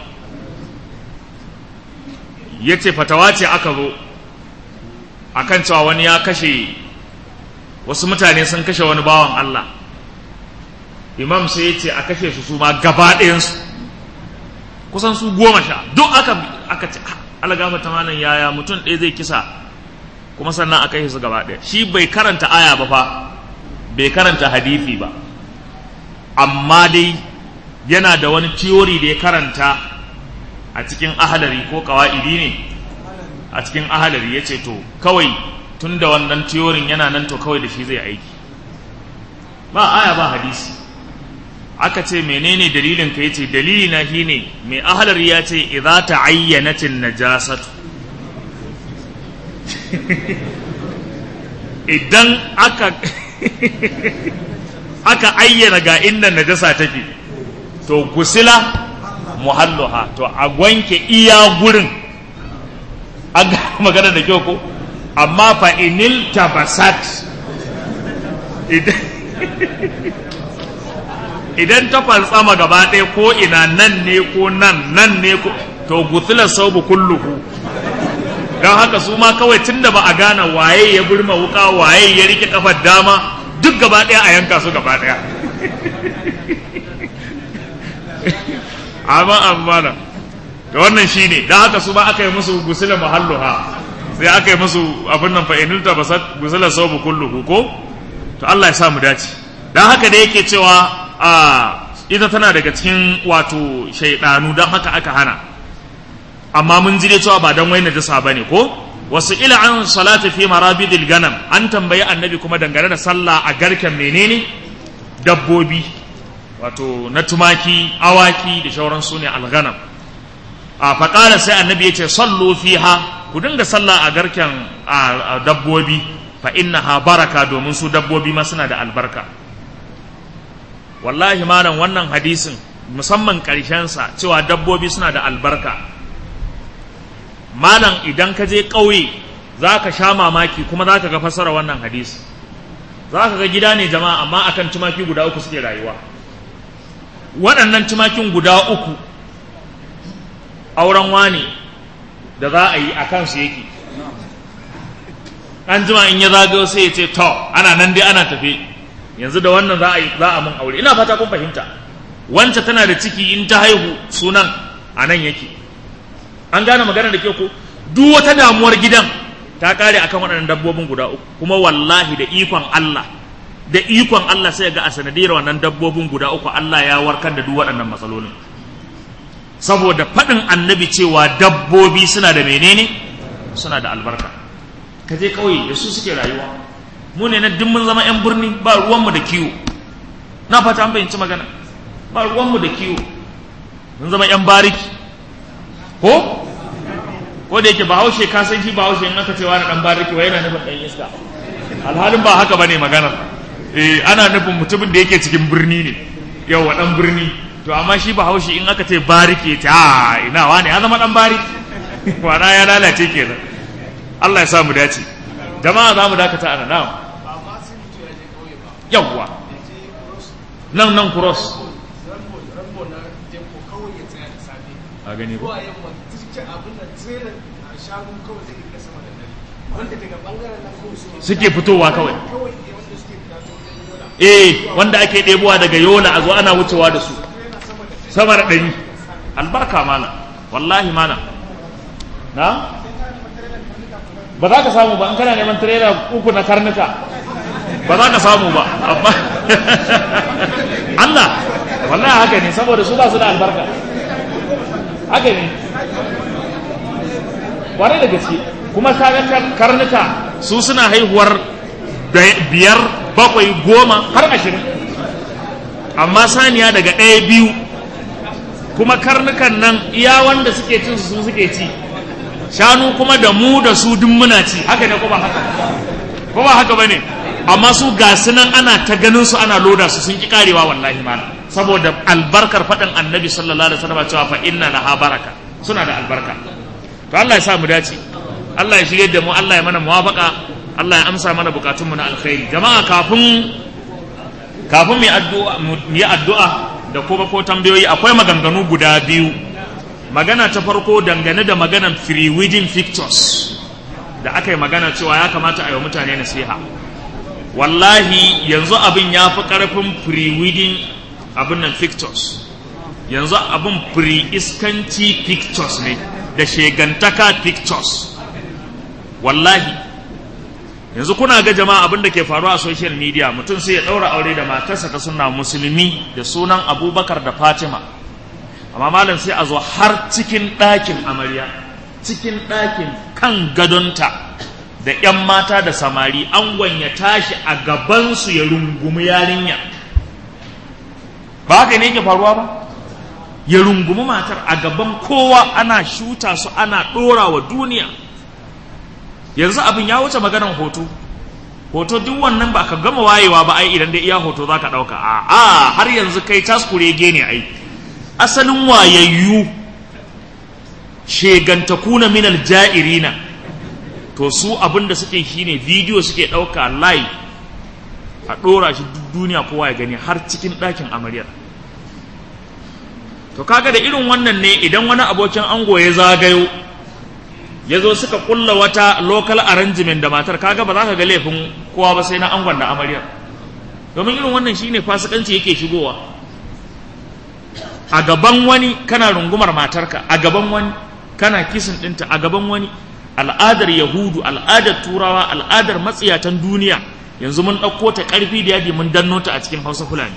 ya ce fatawa ce aka zo akan cewa wani ya kashe wasu mutane sun kashe wani bawan allah imam sai ya ce a kashe su su ma gaba ɗayansu kusan su goma sha duk aka aka ce algafa ta malam yaya mutum ɗaya zai kisa kuma sannan aka yi su gaba ɗaya shi bai karanta aya ba fa bai karanta hadithi ba amma dai yana da wani tiyori da ya karanta a cikin ahalari ko kawa'idi ne a cikin ahalari ya ce to kawai tun da wannan tiyorin yana nan to kawai da shi zai aiki ba aya ba hadisi aka ce menene dalilin ka yace dalili na shine mai ahalar ya ce idza ta'ayyanatin najasatu idan aka aka ayyana ga inda najasa take to gusila muhalluha to a wanke iya gurin an ga magana da kyau ko amma fa inil tabasat idan ta falsama gaba ɗaya ko ina nan ne ko nan nan ne ko to gutsular saubu kulluhu don haka su ma kawai tun da ba a gane waye ya burma wuka waye ya rike kafar dama duk gaba ɗaya a yanka su gaba ɗaya amma amana da wannan shine don haka su ba aka yi musu gusula mahalluha sai aka yi musu abin nan fa inilta basat gusula saubu kulluhu ko to Allah ya sa mu dace don haka da yake cewa a ita tana daga cikin wato shaidanu don haka aka hana amma mun ji dai cewa ba dan wai najasa bane ko wasu ila an salati fi marabidil ganam an tambayi annabi kuma dangane da sallah a garken menene dabbobi wato na tumaki awaki da shauran su ne alganam a faƙala sai annabi ya ce sallu fiha ku dinga sallah a garken dabbobi fa innaha baraka domin su dabbobi ma suna da albarka wallahi malam wannan hadisin musamman sa cewa dabbobi suna da albarka malam idan ka je ƙauye za ka sha mamaki kuma za ka ga fasara wannan hadisi za ka ga gida ne jama'a amma akan tumaki guda uku suke rayuwa waɗannan tumakin guda uku auren wani da za a yi a kansu yake an jima in ya zagayo sai ya ce to ana nan dai ana tafe yanzu da wannan za a yi za a mun aure ina fata kun fahimta wance tana da ciki in ta haihu sunan a nan yake an gane magana da ke ko duk wata damuwar gidan ta kare akan waɗannan dabbobin guda uku kuma wallahi da ikon Allah da ikon Allah sai ga a sanadiyar wannan dabbobin guda uku Allah ya warkar da duk waɗannan matsalolin saboda faɗin annabi cewa dabbobi suna da menene suna da albarka ka je ƙauye da su suke rayuwa mu ne na duk mun zama 'yan birni ba ruwanmu da kiwo na fata an fahimci magana ba ruwanmu da kiwo mun zama 'yan bariki ko ko da yake bahaushe ka san shi bahaushe in aka ce wani dan bariki wai yana nufin dan iska alhalin ba haka bane magana eh ana nufin mutumin da yake cikin birni ne yawa dan birni to amma shi bahaushe in aka ce bariki ta a ina wani ya zama dan bariki wana ya lalace kenan Allah ya sa mu dace jama'a za mu dakata a nan yawwa nan nan cross a gani ko suke fitowa kawai eh wanda ake ɗebowa daga yola a zo ana wucewa da su sama da ɗari albarka mana wallahi mana na ba za ka samu ba in kana neman tirela uku na karnuka ba za ka samu ba amma Allah wallahi haka ne saboda su ba su da albarka haka ne kwarai da gaske kuma kaga karnuka su suna haihuwar biyar bakwai goma har ashirin amma saniya daga ɗaya biyu kuma karnukan nan iya wanda suke cin su suke ci shanu kuma da mu da su duk muna ci haka ne kuma haka kuma haka bane amma su ga nan ana ta ganin su ana loda su sun ki karewa wallahi mana saboda albarkar faɗin annabi sallallahu alaihi wasallam cewa fa inna laha baraka suna da albarka to Allah ya sa mu dace Allah ya shirye da mu Allah ya mana muwafaka Allah ya amsa mana bukatun mu na alkhairi jama'a kafin kafin mu addu'a mu yi addu'a da kuma ko tambayoyi akwai maganganu guda biyu magana ta farko dangane da maganan free wedding pictures da aka yi magana cewa ya kamata a yi wa mutane nasiha wallahi yanzu abin ya fi ƙarfin free wedding abin nan pictures yanzu abin free iskanci pictures ne da shegantaka pictures wallahi yanzu kuna ga jama'a abin da ke faruwa a social media mutum sai ya ɗaura aure da matarsa ta suna musulmi da sunan abubakar da fatima amma malam sai a zo har cikin ɗakin amarya cikin ɗakin kan gadonta da 'yan mata da samari an ya tashi a gabansu ya rungumi yarinya ba haka ne yake faruwa ba ya rungumi matar a gaban kowa ana shuta su ana ɗora wa duniya yanzu abin ya wuce maganar hoto hoto duk wannan ba ka gama wayewa ba ai idan da iya hoto za ka ɗauka a a har yanzu kai taskurege ne ai asalin wayayyu shegantakuna minal ja'irina to su abin da suke shine bidiyo suke ɗauka live a ɗora shi duk duniya kowa ya gani har cikin ɗakin amaryar to kaga da irin wannan ne idan wani abokin ango ya zagayo ya zo suka kulla wata local arrangement da matar kaga ba za ka ga laifin kowa ba sai na angon da amaryar domin irin wannan shine fasikanci yake shigowa a gaban wani kana rungumar matarka a gaban wani kana kisin ɗinta a gaban wani al'adar yahudu al'adar turawa al'adar matsiyatan duniya yanzu mun ɗauko ta ƙarfi da yaji mun danno ta a cikin hausa fulani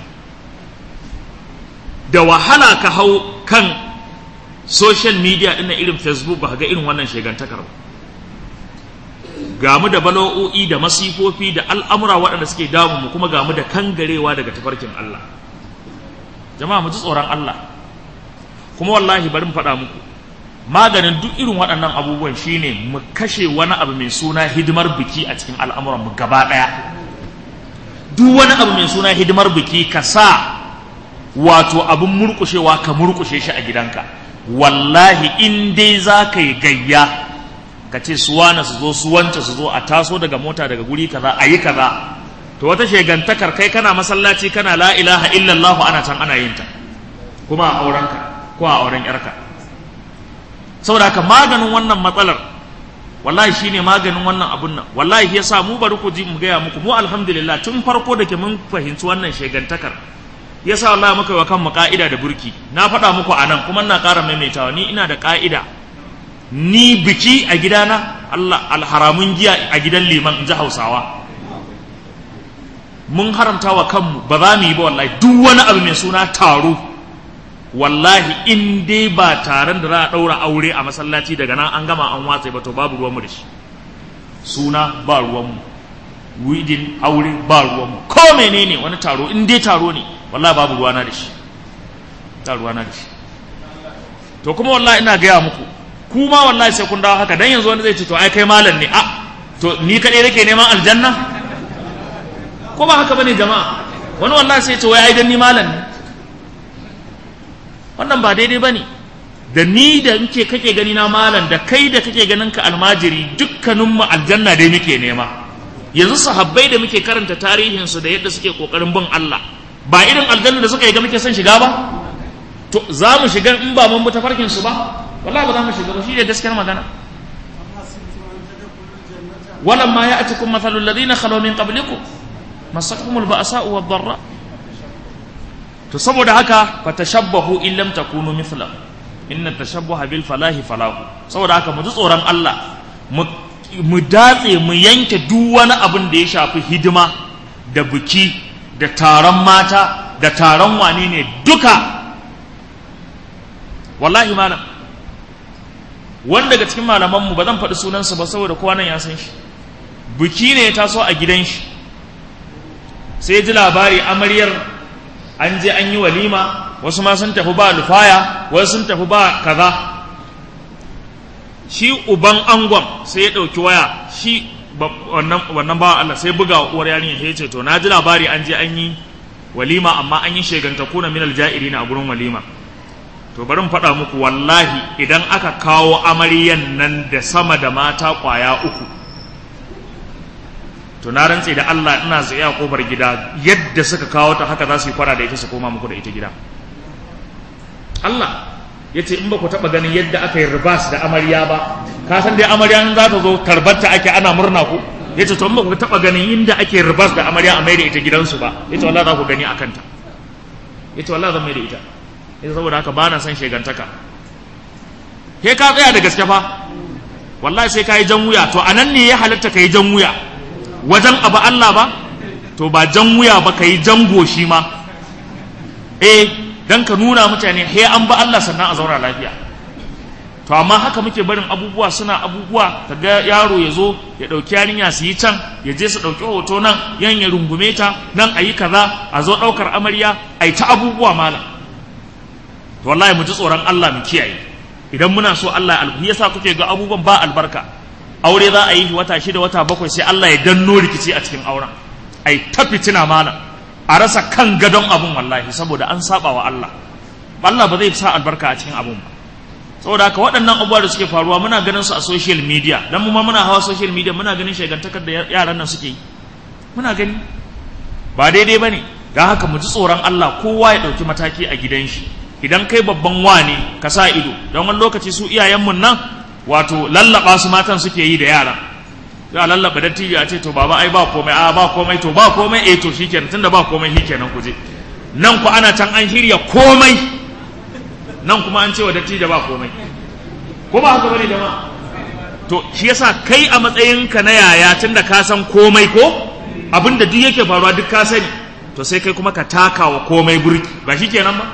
da wahala ka hau kan social media ɗin irin facebook ba ga irin wannan shegantakar ba gamu da bala'o'i da masifofi da al'amura waɗanda suke damu mu kuma gamu da kangarewa daga tafarkin Allah jama'a mu ji tsoron Allah kuma wallahi bari mu faɗa muku maganin duk irin waɗannan abubuwan shine mu kashe wani abu mai suna hidimar biki a cikin al'amuran mu gaba ɗaya duk wani abu mai suna hidimar biki ka sa wato abin murƙushewa ka murƙushe shi a gidanka wallahi in dai za ka yi gayya ka ce su wane su zo su wance su zo a taso daga mota daga guri kaza a yi kaza to wata shegantakar kai kana masallaci kana la ilaha illallah ana can ana yin ta kuma a aurenka ko a auren yarka saboda haka maganin wannan matsalar wallahi shine maganin wannan abun nan wallahi yasa mu bari ku ji mu gaya muku mu alhamdulillah tun farko da ke mun fahimci wannan shegantakar yasa wallahi muka yi wa kanmu ka'ida da burki na faɗa muku a nan kuma ina ƙara maimaitawa ni ina da ka'ida ni biki a gidana Allah alharamun giya a gidan liman in ji hausawa mun haramta wa kanmu ba za mu yi ba wallahi duk wani abu mai suna taro wallahi in dai ba taron da za a ɗaura aure a masallaci daga nan an gama an watsa ba to babu ruwanmu da shi suna ba ruwanmu widin aure ba ruwanmu ko menene wani taro in dai taro ne wallahi babu ruwana da shi ta ruwana da shi to kuma wallahi ina gaya muku kuma wallahi sai kun dawo haka dan yanzu wani zai ce to ai kai malam ne a to ni kadai nake neman aljanna ko ba haka bane jama'a wani wallahi sai ya ce wai ai dan ni malam ne wannan ba daidai bane da ni da nke kake gani na malam da kai da kake ganin ka almajiri dukkanin mu aljanna dai muke nema yanzu sahabbai da muke karanta tarihin su da yadda suke kokarin bin Allah ba irin aljanna da suka yi ga muke son shiga ba to za mu shiga in ba mun bi tafarkin su ba wallahi ba za mu shiga ba shi ne gaskiyar magana walam ma ya'tikum mathalul ladina khalaw min qablikum masatuhumul ba'sa wa dharra to saboda haka fatashabbahu in lam takunu mithla inna tashabbaha bil falahi falahu saboda haka mu ji tsoron Allah mu datse mu yanke duk wani abin da ya shafi hidima da biki da taron mata da taron wane ne duka wallahi malam wanda daga cikin malamanmu ba zan faɗi sunansa ba saboda kowa nan ya san shi biki ne ya taso a gidan shi sai ji labari amaryar an je an yi walima wasu ma sun tafi ba lufaya wasu sun tafi ba kaza shi uban angon sai ya ɗauki waya shi wannan bawa Allah sai buga wa uwar yarinya sai ya ce to na ji labari an je an yi walima amma an yi sheganta kuna minal ja'iri a gurin walima to bari mu faɗa muku wallahi idan aka kawo amaryan nan da sama da mata ƙwaya uku to na rantse da Allah ina tsaye a kofar gida yadda suka kawo ta haka za su yi kwara da ita su koma muku da ita gida Allah ya ce in ba ku taɓa ganin yadda aka yi ribas da amarya ba ka san dai amarya za ta zo tarbarta ake ana murna ku ya ce to in ba ku taɓa ganin inda ake ribas da amarya a mai da ita gidansu ba ya ce wallah za ku gani a kanta ya ce wallah zan mai da ita ya saboda haka ba na son shegantaka he ka tsaya da gaske fa wallahi sai ka yi jan wuya to a nan ne ya halatta ka yi jan wuya wajen abu Allah ba to ba jan wuya ba ka yi jan goshi ma eh dan ka nuna mutane he an ba Allah sannan a zauna lafiya to amma haka muke barin abubuwa suna abubuwa kaga yaro ya zo ya ɗauki yarinya su yi can ya je su ɗauki hoto nan yan ya rungume ta nan a yi kaza a zo ɗaukar amarya a yi ta abubuwa malam to wallahi mu ji tsoron Allah mu kiyaye idan muna so Allah ya yasa kuke ga abubuwan ba albarka aure za a yi wata shida wata bakwai sai Allah ya danno rikici a cikin auren ai ta fitina malam a rasa kan gadon abun wallahi saboda an saba wa Allah Allah ba zai sa albarka a cikin abun ba saboda haka waɗannan abubuwa da suke faruwa muna ganin su a social media dan mu ma muna hawa social media muna ganin shagantakar da yaran nan suke yi muna gani ba daidai bane dan haka mu ji tsoron Allah kowa ya ɗauki mataki a gidan shi idan kai babban wane ka sa ido don wani lokaci su iyayenmu nan wato lallaba su matan suke yi da yara za a lallaba dattijo a ce to baba ai ba komai a ba komai to ba komai eh to shikenan tunda ba komai shikenan ku je nan ku ana can an shirya komai nan kuma an ce wa dattijo ba komai ko ba haka bane jama'a to shi yasa kai a matsayinka na yaya tunda ka san komai ko abinda duk yake faruwa duk ka sani to sai kai kuma ka taka wa komai burki ba shikenan ba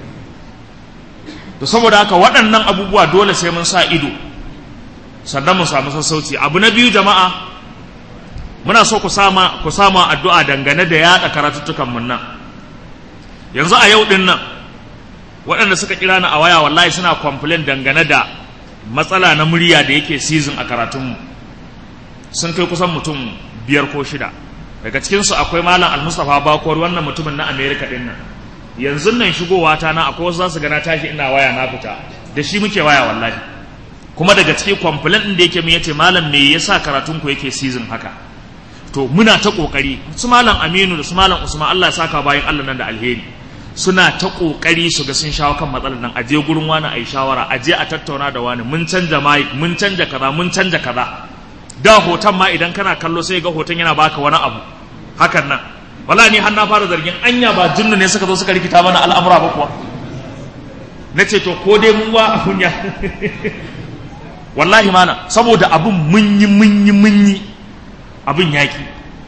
to saboda haka waɗannan abubuwa dole sai mun sa ido sannan mu samu sassauci abu na biyu jama'a muna so ku sama ku sama addu'a dangane da yaɗa karatuttukan mun nan yanzu a yau din nan waɗanda suka kira ni a waya wallahi suna complain dangane da matsala na murya da yake season a karatunmu sun kai kusan mutum biyar ko shida daga cikinsu akwai malam al-mustapha bakwar wannan mutumin na america din nan yanzu nan shigowa ta na akwai wasu za su gana tashi ina waya na fita da shi muke waya wallahi kuma daga cikin complaint din da yake mun yace malam me yasa karatun ku yake season haka to muna ta kokari su malam Aminu da su malam Usman Allah ya saka bayan Allah nan da alheri suna ta kokari su ga sun shawo kan matsalar nan aje gurin wani ayi shawara aje a tattauna da wani mun canja mic mun canja kaza mun canja kaza da hoton ma idan kana kallo sai ga hoton yana baka wani abu hakan nan wala ni har na fara zargin anya ba jinnu ne suka zo suka rikita mana al'amura ba kuwa na ce to ko dai mun wa abun ya wallahi mana saboda abun mun yi mun yi mun yi abun yaki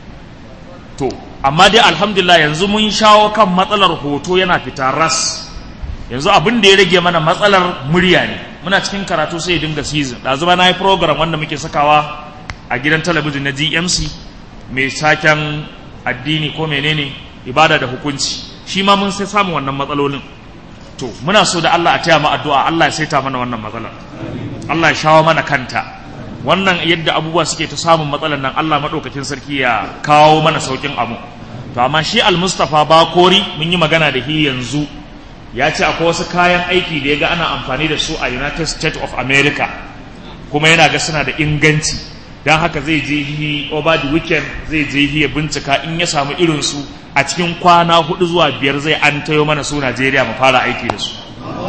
to amma dai alhamdulillah yanzu mun shawo kan matsalar hoto yana fita ras yanzu abin da ya rage mana matsalar murya ne muna cikin karatu sai ya dinga season ɗazu ba na yi program wanda muke sakawa a gidan talabijin na gmc mai saken addini ko menene ibada da hukunci shi ma mun sai samu wannan matsalolin to muna so da Allah a taya mu addu'a Allah ya saita mana wannan matsalar Allah ya shawo mana kanta wannan yadda abubuwa suke ta samun matsalar nan Allah madaukakin sarki ya kawo mana saukin abu to amma shi al-Mustafa Bakori mun yi magana da shi yanzu ya ce akwai wasu kayan aiki da ya ga ana amfani da su a United States of America kuma yana ga suna da inganci don haka zai je yi over the weekend zai je yi ya bincika in ya samu irinsu a cikin kwana hudu zuwa biyar zai an tayo mana su Najeriya mu fara aiki da su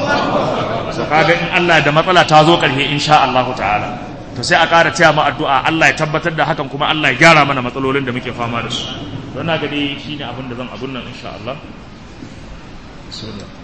so kaga in Allah da matsala ta zo karshe insha Allah ta'ala to sai a ƙara taya mu addu'a Allah ya tabbatar da hakan kuma Allah ya gyara mana matsalolin da muke fama da su don na ga dai shine abin da zan abun nan insha Allah